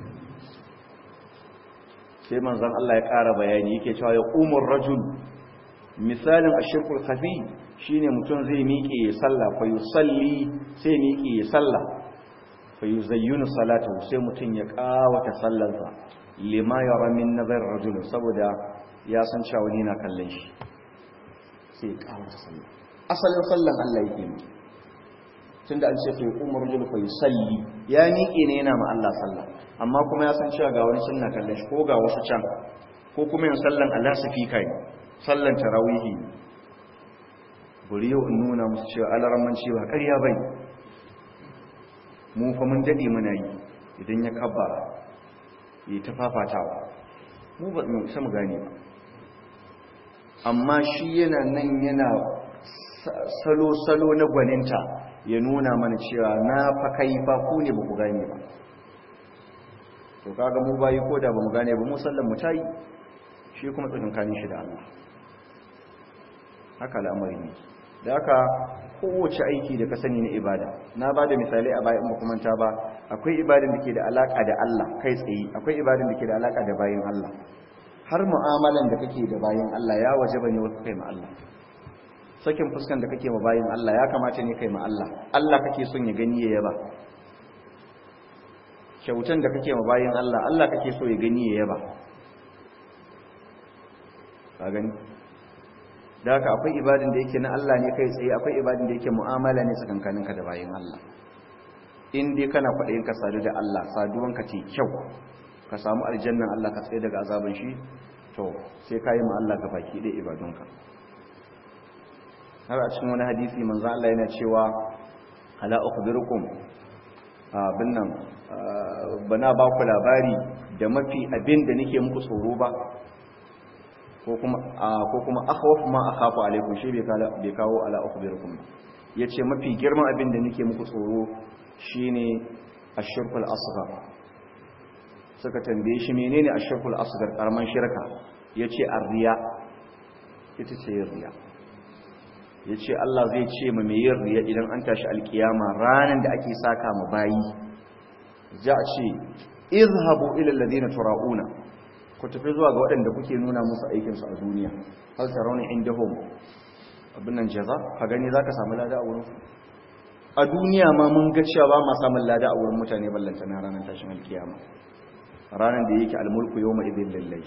sai manzon Allah ya ƙara bayani yake cewa ya umar rajul misalin ashirkul khafi shine mutum zai miƙe ya salla fa yusalli sai miƙe ya salla fa yuzayyinu salatahu sai mutum ya ƙawata sallarsa lima yara min nazar rajul saboda ya san cewa wani na kallon shi sai ya ƙawata sallah asalin sallan Allah yake ne tunda an ce fa umar rajul fa yusalli ya miƙe ne yana ma Allah sallah amma kuma ya san cewa ga wani sunna kallon shi ko ga wasu can ko kuma yin sallan Allah su fi kai sallan tarawihi buri yau in nuna musu cewa alaramman cewa ƙarya bai mu fa mun dade muna yi idan ya kabba yi ta fafatawa mu ba mu isa mu gane ba amma shi yana nan yana salo-salo na gwaninta ya nuna mana cewa na fa kai fa ku ne ba ku gane ba to kaga mu bayi ko da bamu gane ba mu sallan mu tayi shi kuma tsakankanin shi da Allah haka al'amari ne da haka kowace aiki da ka sani na ibada na ba da misalai a bayan ba kuma ba akwai ibadan da ke da alaka da Allah kai tsaye akwai ibadan da ke da alaka da bayin Allah har mu'amalan da kake da bayin Allah ya wajaba ne wasu kai ma Allah sakin fuskan da kake ma bayin Allah ya kamata ne kai ma Allah Allah kake son ya gani ya yaba kyautan da kake ma bayin Allah Allah kake so ya gani ya yaba ka gani da haka akwai ibadin da yake na Allah ne kai tsaye akwai ibadin da yake mu'amala ne tsakankaninka da bayin Allah in dai kana kwaɗayin ka sadu da Allah saduwanka ce kyau ka samu aljannan Allah ka tsaye daga azaban shi to sai ka yi ma Allah ga baki ɗaya ibadunka har a cikin wani hadisi manzo Allah yana cewa ala ukhbirukum abin nan bana ba ku labari da mafi abin da nake muku tsoro ba ko kuma ko kuma akhwaf ma akhafu alaikum shi bai kawo ala ukhbirukum yace mafi girman abin da nake muku tsoro shine ashirkul asghar suka tambaye shi menene ashirkul asghar karaman shirka yace arriya ita ce riya yace Allah zai ce ma mai yin riya idan an tashi alkiyama ranan da ake saka ma bayi za a ce izhabu ila alladhina turauna ku tafi zuwa ga waɗanda kuke nuna musu aikin su a duniya hal tarawna indahum abin nan jaza ka gani zaka samu lada a wurin a duniya ma mun ga cewa ba ma samun lada a wurin mutane ballanta na ranar tashin alkiyama ranar da yake almulku yawma idin lillahi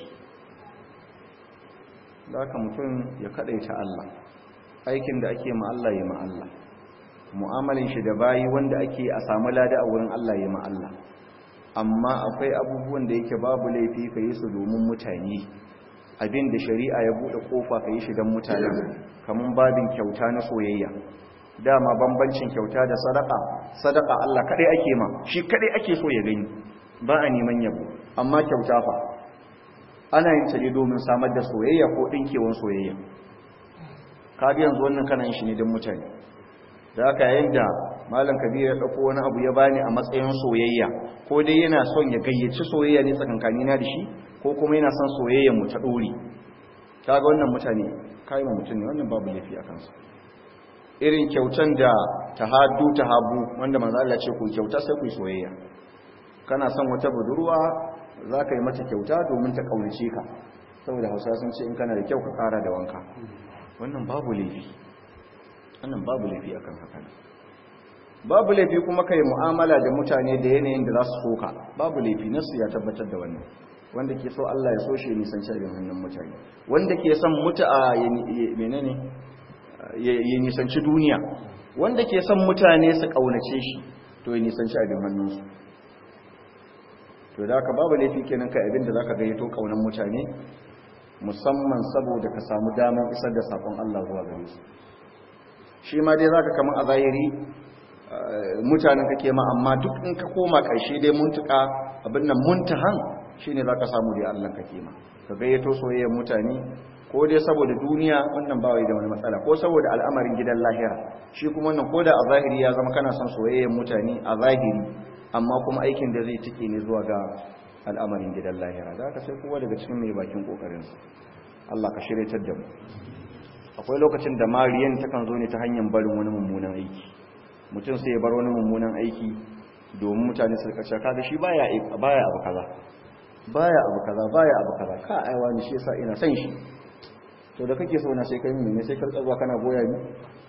da haka mutum ya kadaita Allah aikin da ake ma Allah ya ma Allah mu'amalin shi da bayi wanda ake a samu lada a wurin Allah ya ma Allah amma akwai abubuwan da yake babu laifi ka yi su domin mutane abin da shari'a ya buɗe kofa ka yi shi don mutanen kamar babin kyauta na soyayya dama bambancin kyauta da sadaka sadaka Allah kadai ake ma shi kadai ake so ya gani ba a neman yabo amma kyauta fa ana yin ta ne domin samar da soyayya ko dinkewan soyayya kaga yanzu wannan kana yin shi ne don mutane da haka yayin da malam kabir ya dauko wani abu ya bani a matsayin soyayya ko dai yana son ya gayyaci soyayya ne tsakankani na da shi ko kuma yana son soyayyar mu ta dore kaga wannan mutane kai mu mutum ne wannan babu laifi a kansa irin kyautan da tahaddu tahabu wanda manzo Allah ce ku kyauta sai ku yi soyayya kana son wata budurwa zaka yi mata kyauta domin ta kaunace ka saboda Hausa sun ce in kana da kyau ka kara da wanka wannan babu laifi wannan babu laifi akan haka babu laifi kuma kai mu'amala da mutane da yanayin da za su soka babu laifi nasu ya tabbatar da wannan wanda ke so Allah ya so shi nisan abin hannun mutane wanda ke son mutu'a ya menene ya nisanci duniya wanda ke son mutane su kaunace shi to ya nisanci abin hannunsu to da haka babu laifi kenan kai abin da zaka gayyato kaunan mutane musamman saboda ka samu damar isar da sakon Allah zuwa gare su shi ma dai zaka kaman a zahiri mutanen kake ma amma duk in ka koma ƙarshe dai muntuka abin nan muntahan shine zaka samu dai Allah kake ma ka gayyato soyayyar mutane ko dai saboda duniya wannan ba wai da wani matsala ko saboda al'amarin gidan lahira shi kuma wannan koda a zahiri ya zama kana son soyayyar mutane a zahiri amma kuma aikin da zai tike ne zuwa ga al'amarin gidan lahira da haka sai kowa daga cikin mai bakin kokarin Allah ka shiryatar da mu akwai lokacin da mariyan takan zo ne ta hanyar barin wani mummunan aiki mutum sai ya bar wani mummunan aiki domin mutane su kace kaga shi baya baya abu kaza baya abu kaza baya abu kaza ka aiwa ni shi yasa ina son shi to da kake so na sai kai mene sai karka zuwa kana goya ni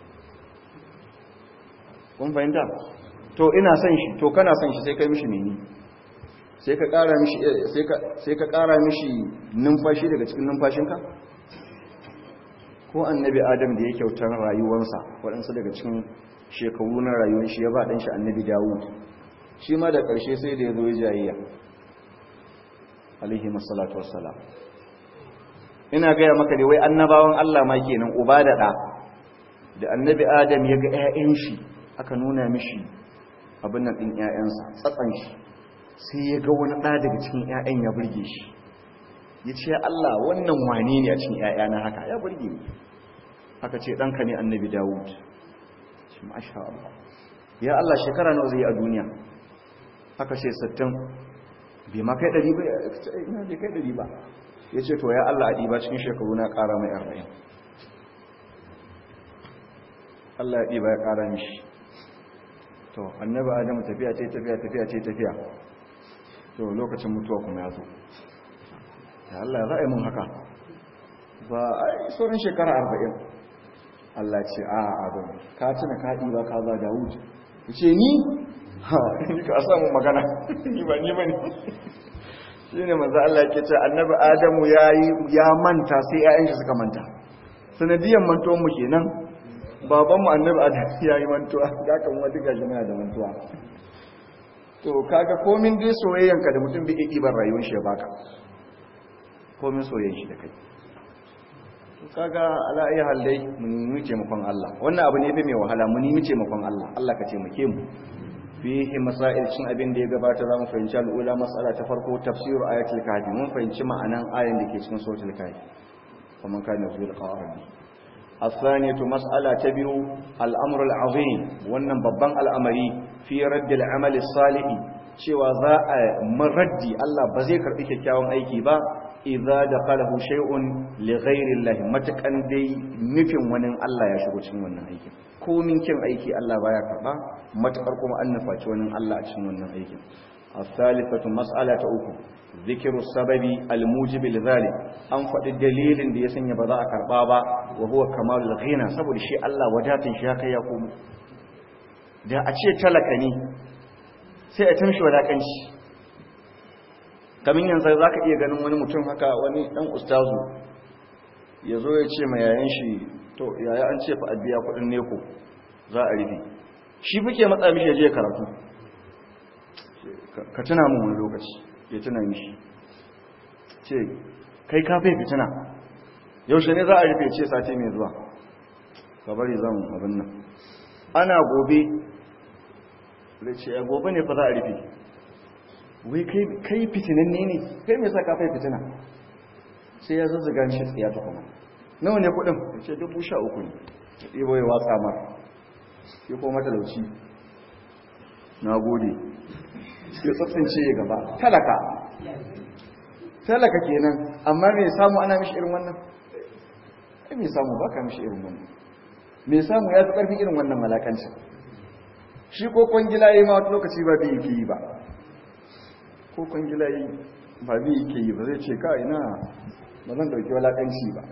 kun fahimta to ina son shi to kana son shi sai kai mishi mene sai ka kara mishi sai ka sai ka kara mishi numfashi daga cikin numfashinka ko annabi adam da ya kyautar rayuwarsa waɗansu daga cikin shekaru na rayuwar shi ya ba ɗan shi annabi dawud shi ma da ƙarshe sai da ya zo ya jayayya alaihi masalatu wassalam ina gaya maka da wai annabawan Allah ma kenan uba da ɗa da annabi adam ya ga 'ya'yan shi aka nuna mishi abin nan ɗin 'ya'yansa tsatsan shi sai ya ga wani ɗa daga cikin 'ya'yan ya burge shi ya ce Allah wannan wane ne a cikin ‘ya'yana haka ya burge ni haka ce ɗanka ne annabi dawud shi masha Allah ya Allah shekara nawa zai yi a duniya haka ce sattin bai ma kai ɗari ba ina bai kai ɗari ba ya ce to ya Allah a ɗiba cikin shekaru na ƙara mai arba'in Allah ya ɗiba ya ƙara mishi to annabi adamu tafiya ce tafiya tafiya ce tafiya to lokacin mutuwa kuma ya zo ya Allah za a yi mun haka ba a yi sauran shekara arba'in Allah ce a abin ka tuna ka ɗiba ka ba Dawud ya ce ni ha ni ka samu magana ni ba ni ba ne shi ne maza Allah ke ce annabi Adamu ya manta sai ‘ya'yan shi suka manta sanadiyan mantuwan mu kenan babanmu annabi Adamu ya yi mantuwa ya kan wata gashi muna da mantuwa to kaga komin dai soyayyanka da mutum bai ɗiban rayuwar shi ya baka komin soyayyan shi da kai kaga ala ayi haldai mun nemi taimakon Allah wannan abu ne fa mai wahala mun nemi taimakon Allah Allah ka taimake mu fihi masail cin abin da ya gabata zamu fahimci al'ula mas'ala ta farko tafsir ayatul kahfi mun fahimci ma'anan ayan da ke cikin suratul kahfi kuma kana zuwa qarabi الثانية مسألة تبيو الأمر العظيم wannan babban al'amari fi radd al-amal as-salih cewa za a maraddi Allah ba zai karbi kyakkyawan aiki ba idza daqalahu shay'un li ghayri Allah matakan dai nufin wani Allah ya shigo cikin wannan aikin ko min kin aiki Allah baya karba matakar kuma an nufaci wani Allah a cikin wannan aikin الثالثة مسألة أخرى ذكر السبب الموجب لذلك an faɗi dalilin da ya sanya ba za a karɓa ba wa huwa kamalul ghina saboda shi Allah wadatin shi haka ya komo da a ce talaka ne sai a tamshi wadakanci kamin yanzu za ka iya ganin wani mutum haka wani ɗan ustazu ya zo ya ce ma yayan shi to yaya an ce fa a biya kuɗin neko za a rufe shi fuke matsa mishi ya je karatu ka tuna mun wani lokaci ya tuna mishi ce kai ka fai fitina yaushe ne za a rufe ce sati mai zuwa ka bari zan abin nan ana gobe da ce ya gobe ne fa za a rufe wai kai fitinan ne ne kai mai sa ka fai fitina sai ya zazzaga mishi tsiya ta kuma nawa ne kudin ya ce dubu sha uku ne ya ɗibo ya watsa mar ya koma talauci na gode ya tsatsince ya gaba talaka talaka kenan amma me samu ana mishi irin wannan ai me samu baka mishi irin wannan me samu ya fi karfi irin wannan malakancin shi ko kwangila yayi ma wata lokaci ba bi yake yi ba ko kwangila yayi ba bi yake yi ba zai ce ka ina ba zan dauki walakanci ba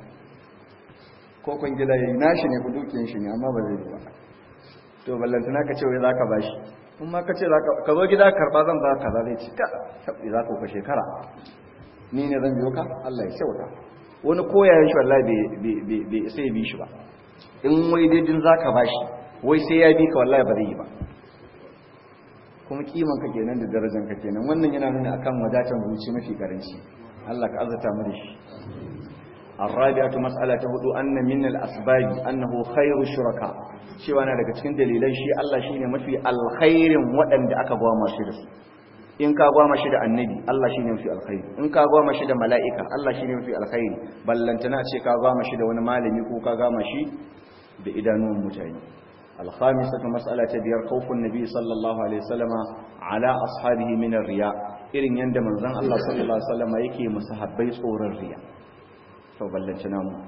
ko kwangila yayi nashi ne ku dukiyan shi ne amma ba zai yi ba to ballantana ka ce wai zaka bashi in ma ka ce ka zo gida karba zan ba kaza zai ci ka sabbi za ku ka shekara ni ne zan biyo ka Allah ya kyauta wani koyayen shi wallahi bai sai bi shi ba in wai daidin za ka bashi wai sai ya bi ka wallahi ba zai yi ba kuma kiman ka kenan da darajar ka kenan wannan yana nuna akan wadatan zuci mafi karanci Allah ka azata mu da shi الرابعة مسألة هدو أن من الأسباب أنه خير الشركاء cewa na daga cikin dalilan shi Allah shine mafi alkhairin waɗanda aka gwama shi da su in ka gwama shi da annabi Allah shine mafi alkhairi in ka gwama shi da mala'ika Allah shine mafi alkhairi ballantana ce ka gwama shi da wani malami ko ka gwama shi da idanuwan mutane الخامسة مسألة بيار خوف النبي صلى الله عليه وسلم على أصحابه من الرياء إرن يندم من الله صلى الله عليه وسلم يكي مسحبي صور الرياء فبلنتنا mu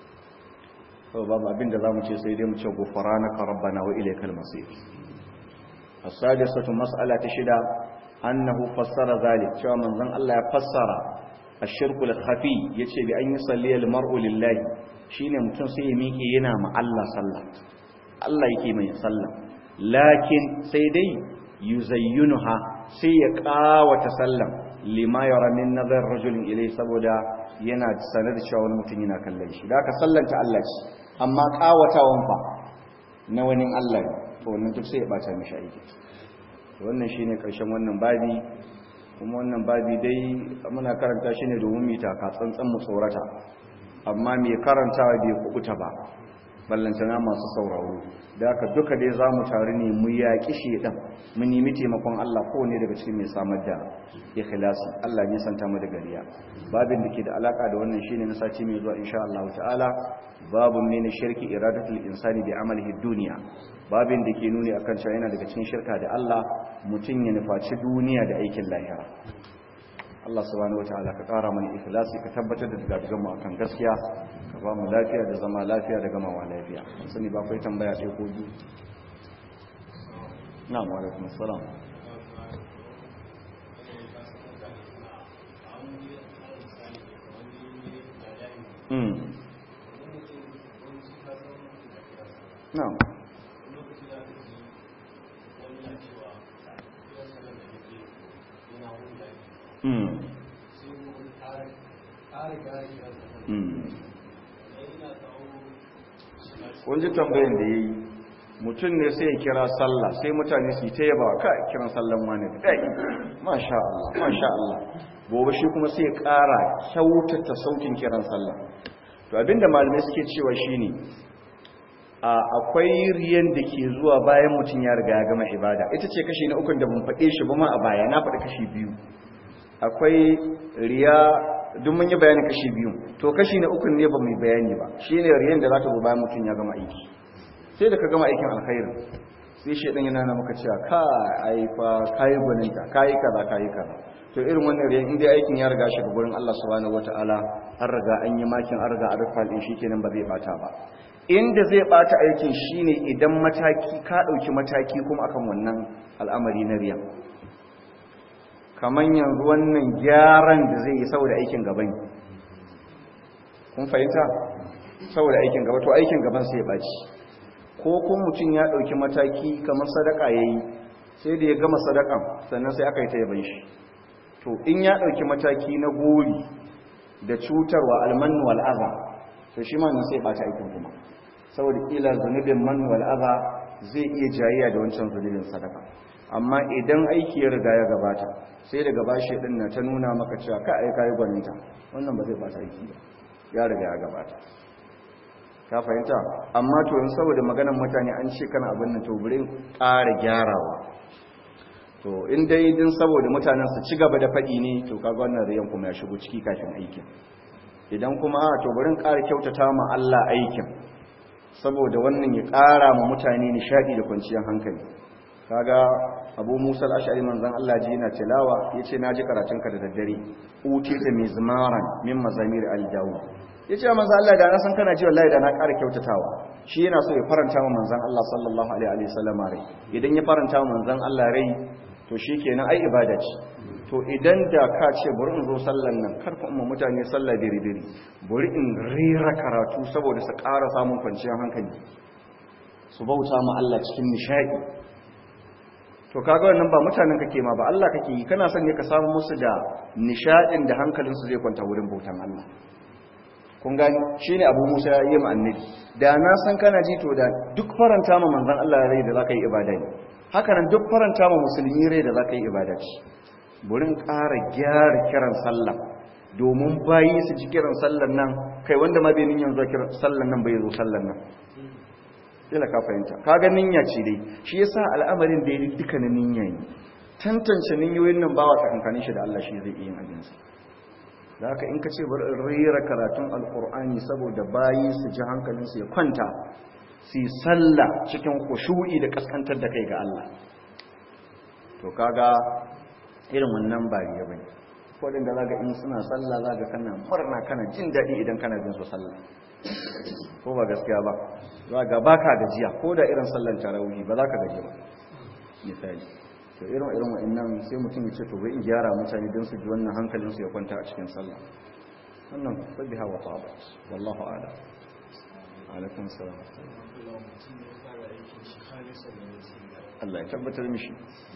to babu abin da zamu ce sai dai mu ce gufranaka rabbana wa ilaykal masir as-sadisatu mas'alatu shida annahu fassara zalik cewa manzon Allah ya fassara ash-shirku al-khafi yace bi an yusalli al-mar'u lillahi shine mutum sai ya miƙe yana ma Allah sallah Allah yake mai sallah lakin sai dai yuzayyunuha sai ya kawata sallan lima yara min nazar rajulin ilai saboda yana sanar da cewa wani mutum yana kallon shi da aka sallanta Allah ce amma kawatawan fa na wani Allah ne to wannan duk sai ya bata mishi aiki wannan shine karshen wannan babi kuma wannan babi dai muna karanta shi ne domin mu taka tsantsan mu tsorata amma mai karantawa bai kubuta ba ballantana masu sauraro da aka duka dai za mu taru ne mu yaƙi shedan mu nemi taimakon Allah kowane daga cikin mai samar da ikhlasi Allah ne santa mu da gariya babin da ke da alaka da wannan shine na sati mai zuwa insha Allah ta'ala babun ne na shirki iradatul insani bi amalihi dunya babin da ke nuni akan cewa yana daga cikin shirka da Allah mutum ya nufaci duniya da aikin lahira Allah subhanahu wataala ka ƙara mana ikhlasi ka tabbatar da dagadugan mu akan gaskiya ka ba mu lafiya da zama lafiya da gamawa lafiya sani ba kai tambaya sai ko biyu na'am wa alaikum assalam mm na'am mm kun ji tambayin da ya yi mutum ne sai ya kira sallah sai mutane su yi ta yaba kai kiran sallan wani kai masha Allah masha Allah gobe shi kuma sai ya ƙara kyautata sautin kiran sallah to abinda malamai suke cewa shine a akwai riyan da ke zuwa bayan mutum ya riga ya gama ibada ita ce kashi na ukun da mun faɗe shi ba ma a baya na faɗi kashi biyu akwai riya duk mun yi bayanin kashi biyu to kashi na ukun ne ba mu bayani ba shine riyan da za ta zo bayan mutum ya gama aiki sai da ka gama aikin alkhairin sai shedan yana na maka cewa ka ai fa kai gwaninta kai kaza kai kaza to irin wannan riyan inda aikin ya riga shi ga gurin Allah subhanahu wataala an riga an yi makin an riga an rufa din shikenan ba zai bata ba inda zai bata aikin shine idan mataki ka dauki mataki kuma akan wannan al'amari na riya kaman yanzu wannan gyaran da zai yi saboda aikin gaban kun fahimta saboda aikin gaba to aikin gaban sai ya baci ko kuma mutum ya ɗauki mataki kamar sadaka ya yi sai da ya gama sadakan sannan sai aka yi ta yaban shi to in ya ɗauki mataki na gori da cutarwa almanu wal'aza to shi ma sai ɓata aikin kuma saboda ƙila zunubin manu wal'aza zai iya jayayya da wancan zunubin sadaka amma idan aiki ya riga ya gabata sai daga bashi ɗin na ta nuna maka cewa ka aika yi gwaninta wannan ba zai ɓata aiki ba ya riga ya gabata ka fahimta amma to yin saboda maganan mutane an ce kana abin nan to burin ƙara gyarawa to in dai din saboda mutanen su ci gaba da faɗi ne to kaga wannan riyan kuma ya shigo ciki kafin aikin idan kuma a to burin ƙara kyautata ma Allah aikin saboda wannan ya ƙara ma mutane nishaɗi da kwanciyar hankali kaga Abu Musa al-Ash'ari manzon Allah ji yana tilawa yace naji karatunka da daddare utita mizmaran min mazamir al-Dawud ya ce manzan Allah da na san kana ji wallahi da na ƙara kyautatawa shi yana so ya faranta wa manzan Allah sallallahu alaihi wasallam rai idan ya faranta wa manzan Allah rai to shi kenan ai ibada ce to idan da ka ce bari in zo sallan nan karfa umma mutane sallah diri diri bari in rera karatu saboda su ƙara samun kwanciyar hankali su bauta ma Allah cikin nishadi to kaga wannan ba mutanen kake ma ba Allah kake yi kana son ne ka samu musu da nishadin da hankalinsu zai kwanta wurin bautan Allah kun gani shine abu musa ya yi annabi da na san kana ji to da duk faranta ma manzon Allah rai da zaka yi ibada ne haka nan duk faranta ma musulmi rai da zaka yi ibada ce burin ƙara gyara kiran sallah domin bayi su ji kiran sallan nan kai wanda ma bai niyyar zuwa kiran sallan nan bai zo sallan nan ila ka fahimta kaga niyya ce dai shi yasa al'amarin da yake dukkanin niyya ne tantance niyyoyin nan bawa tsakankanin shi da Allah shi zai iya yin abinsa da haka in ka ce bari in rera karatun alkur'ani saboda bayi su ji hankalinsu ya kwanta su yi sallah cikin kushu'i da kaskantar da kai ga Allah to kaga irin wannan ba riya bane waɗanda za ga in suna sallah za ga kana murna kana jin daɗi idan kana bin su sallah ko ba gaskiya ba za ga baka gajiya ko da irin sallan tarawih ba za ka gaji ba misali to irin irin wa'annan sai mutum ya ce to bai in gyara mutane don su ji wannan hankalin su ya kwanta a cikin sallah wannan sabbiha wa tabat wallahu a'lam alaikum salam Allah ya tabbatar mishi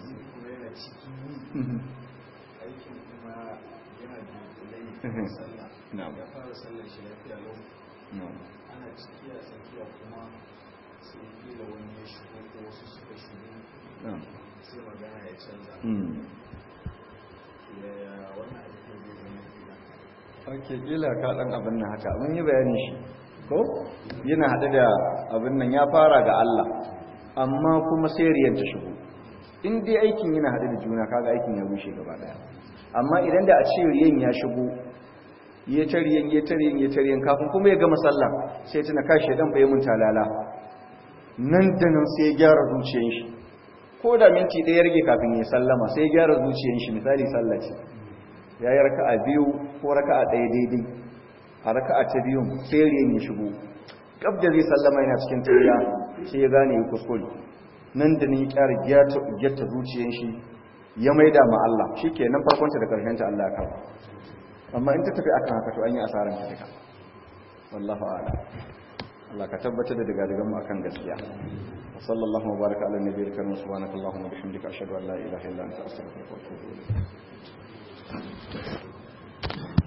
aikin kuma yana da kulai sallah na'am ya fara sallar shi lafiya lau na'am ana ciki a tsakiya kuma sai kila wani ya shigo ko wasu suka shigo na'am sai magana ya canza mm yaya wannan aikin zai zama gida ake kila ka dan abin nan haka mun yi bayani shi ko yana hade da abin nan ya fara ga Allah amma kuma sai riyan ta shigo in dai aikin yana hade da juna kaga aikin ya rushe gaba daya amma idan da a ce riyan ya shigo ya tariyan ya tariyan ya tariyan kafin kuma ya gama sallah sai tuna kashi dan bai mun talala nan da nan sai ya gyara zuciyar shi ko da minti ɗaya ya rage kafin ya sallama sai ya gyara zuciyar shi misali sallah ce ya yi raka'a biyu ko raka'a ɗaya daidai a raka'a ta biyun sai riyan ya shigo gab da zai sallama yana cikin tariya sai ya gane ya kuskure nan da ni ƙyara gyata zuciyar shi ya maida ma Allah shi ke nan farkonta da ƙarshenta Allah ya kawo amma in ta tafi akan haka to an yi asaran ta duka wallahu a'lam Allah ka tabbatar da daga daga mu akan gaskiya wa sallallahu wa baraka ala nabiyil karim subhanaka allahumma wa bihamdika ashhadu an la ilaha illa anta astaghfiruka wa atubu ilayk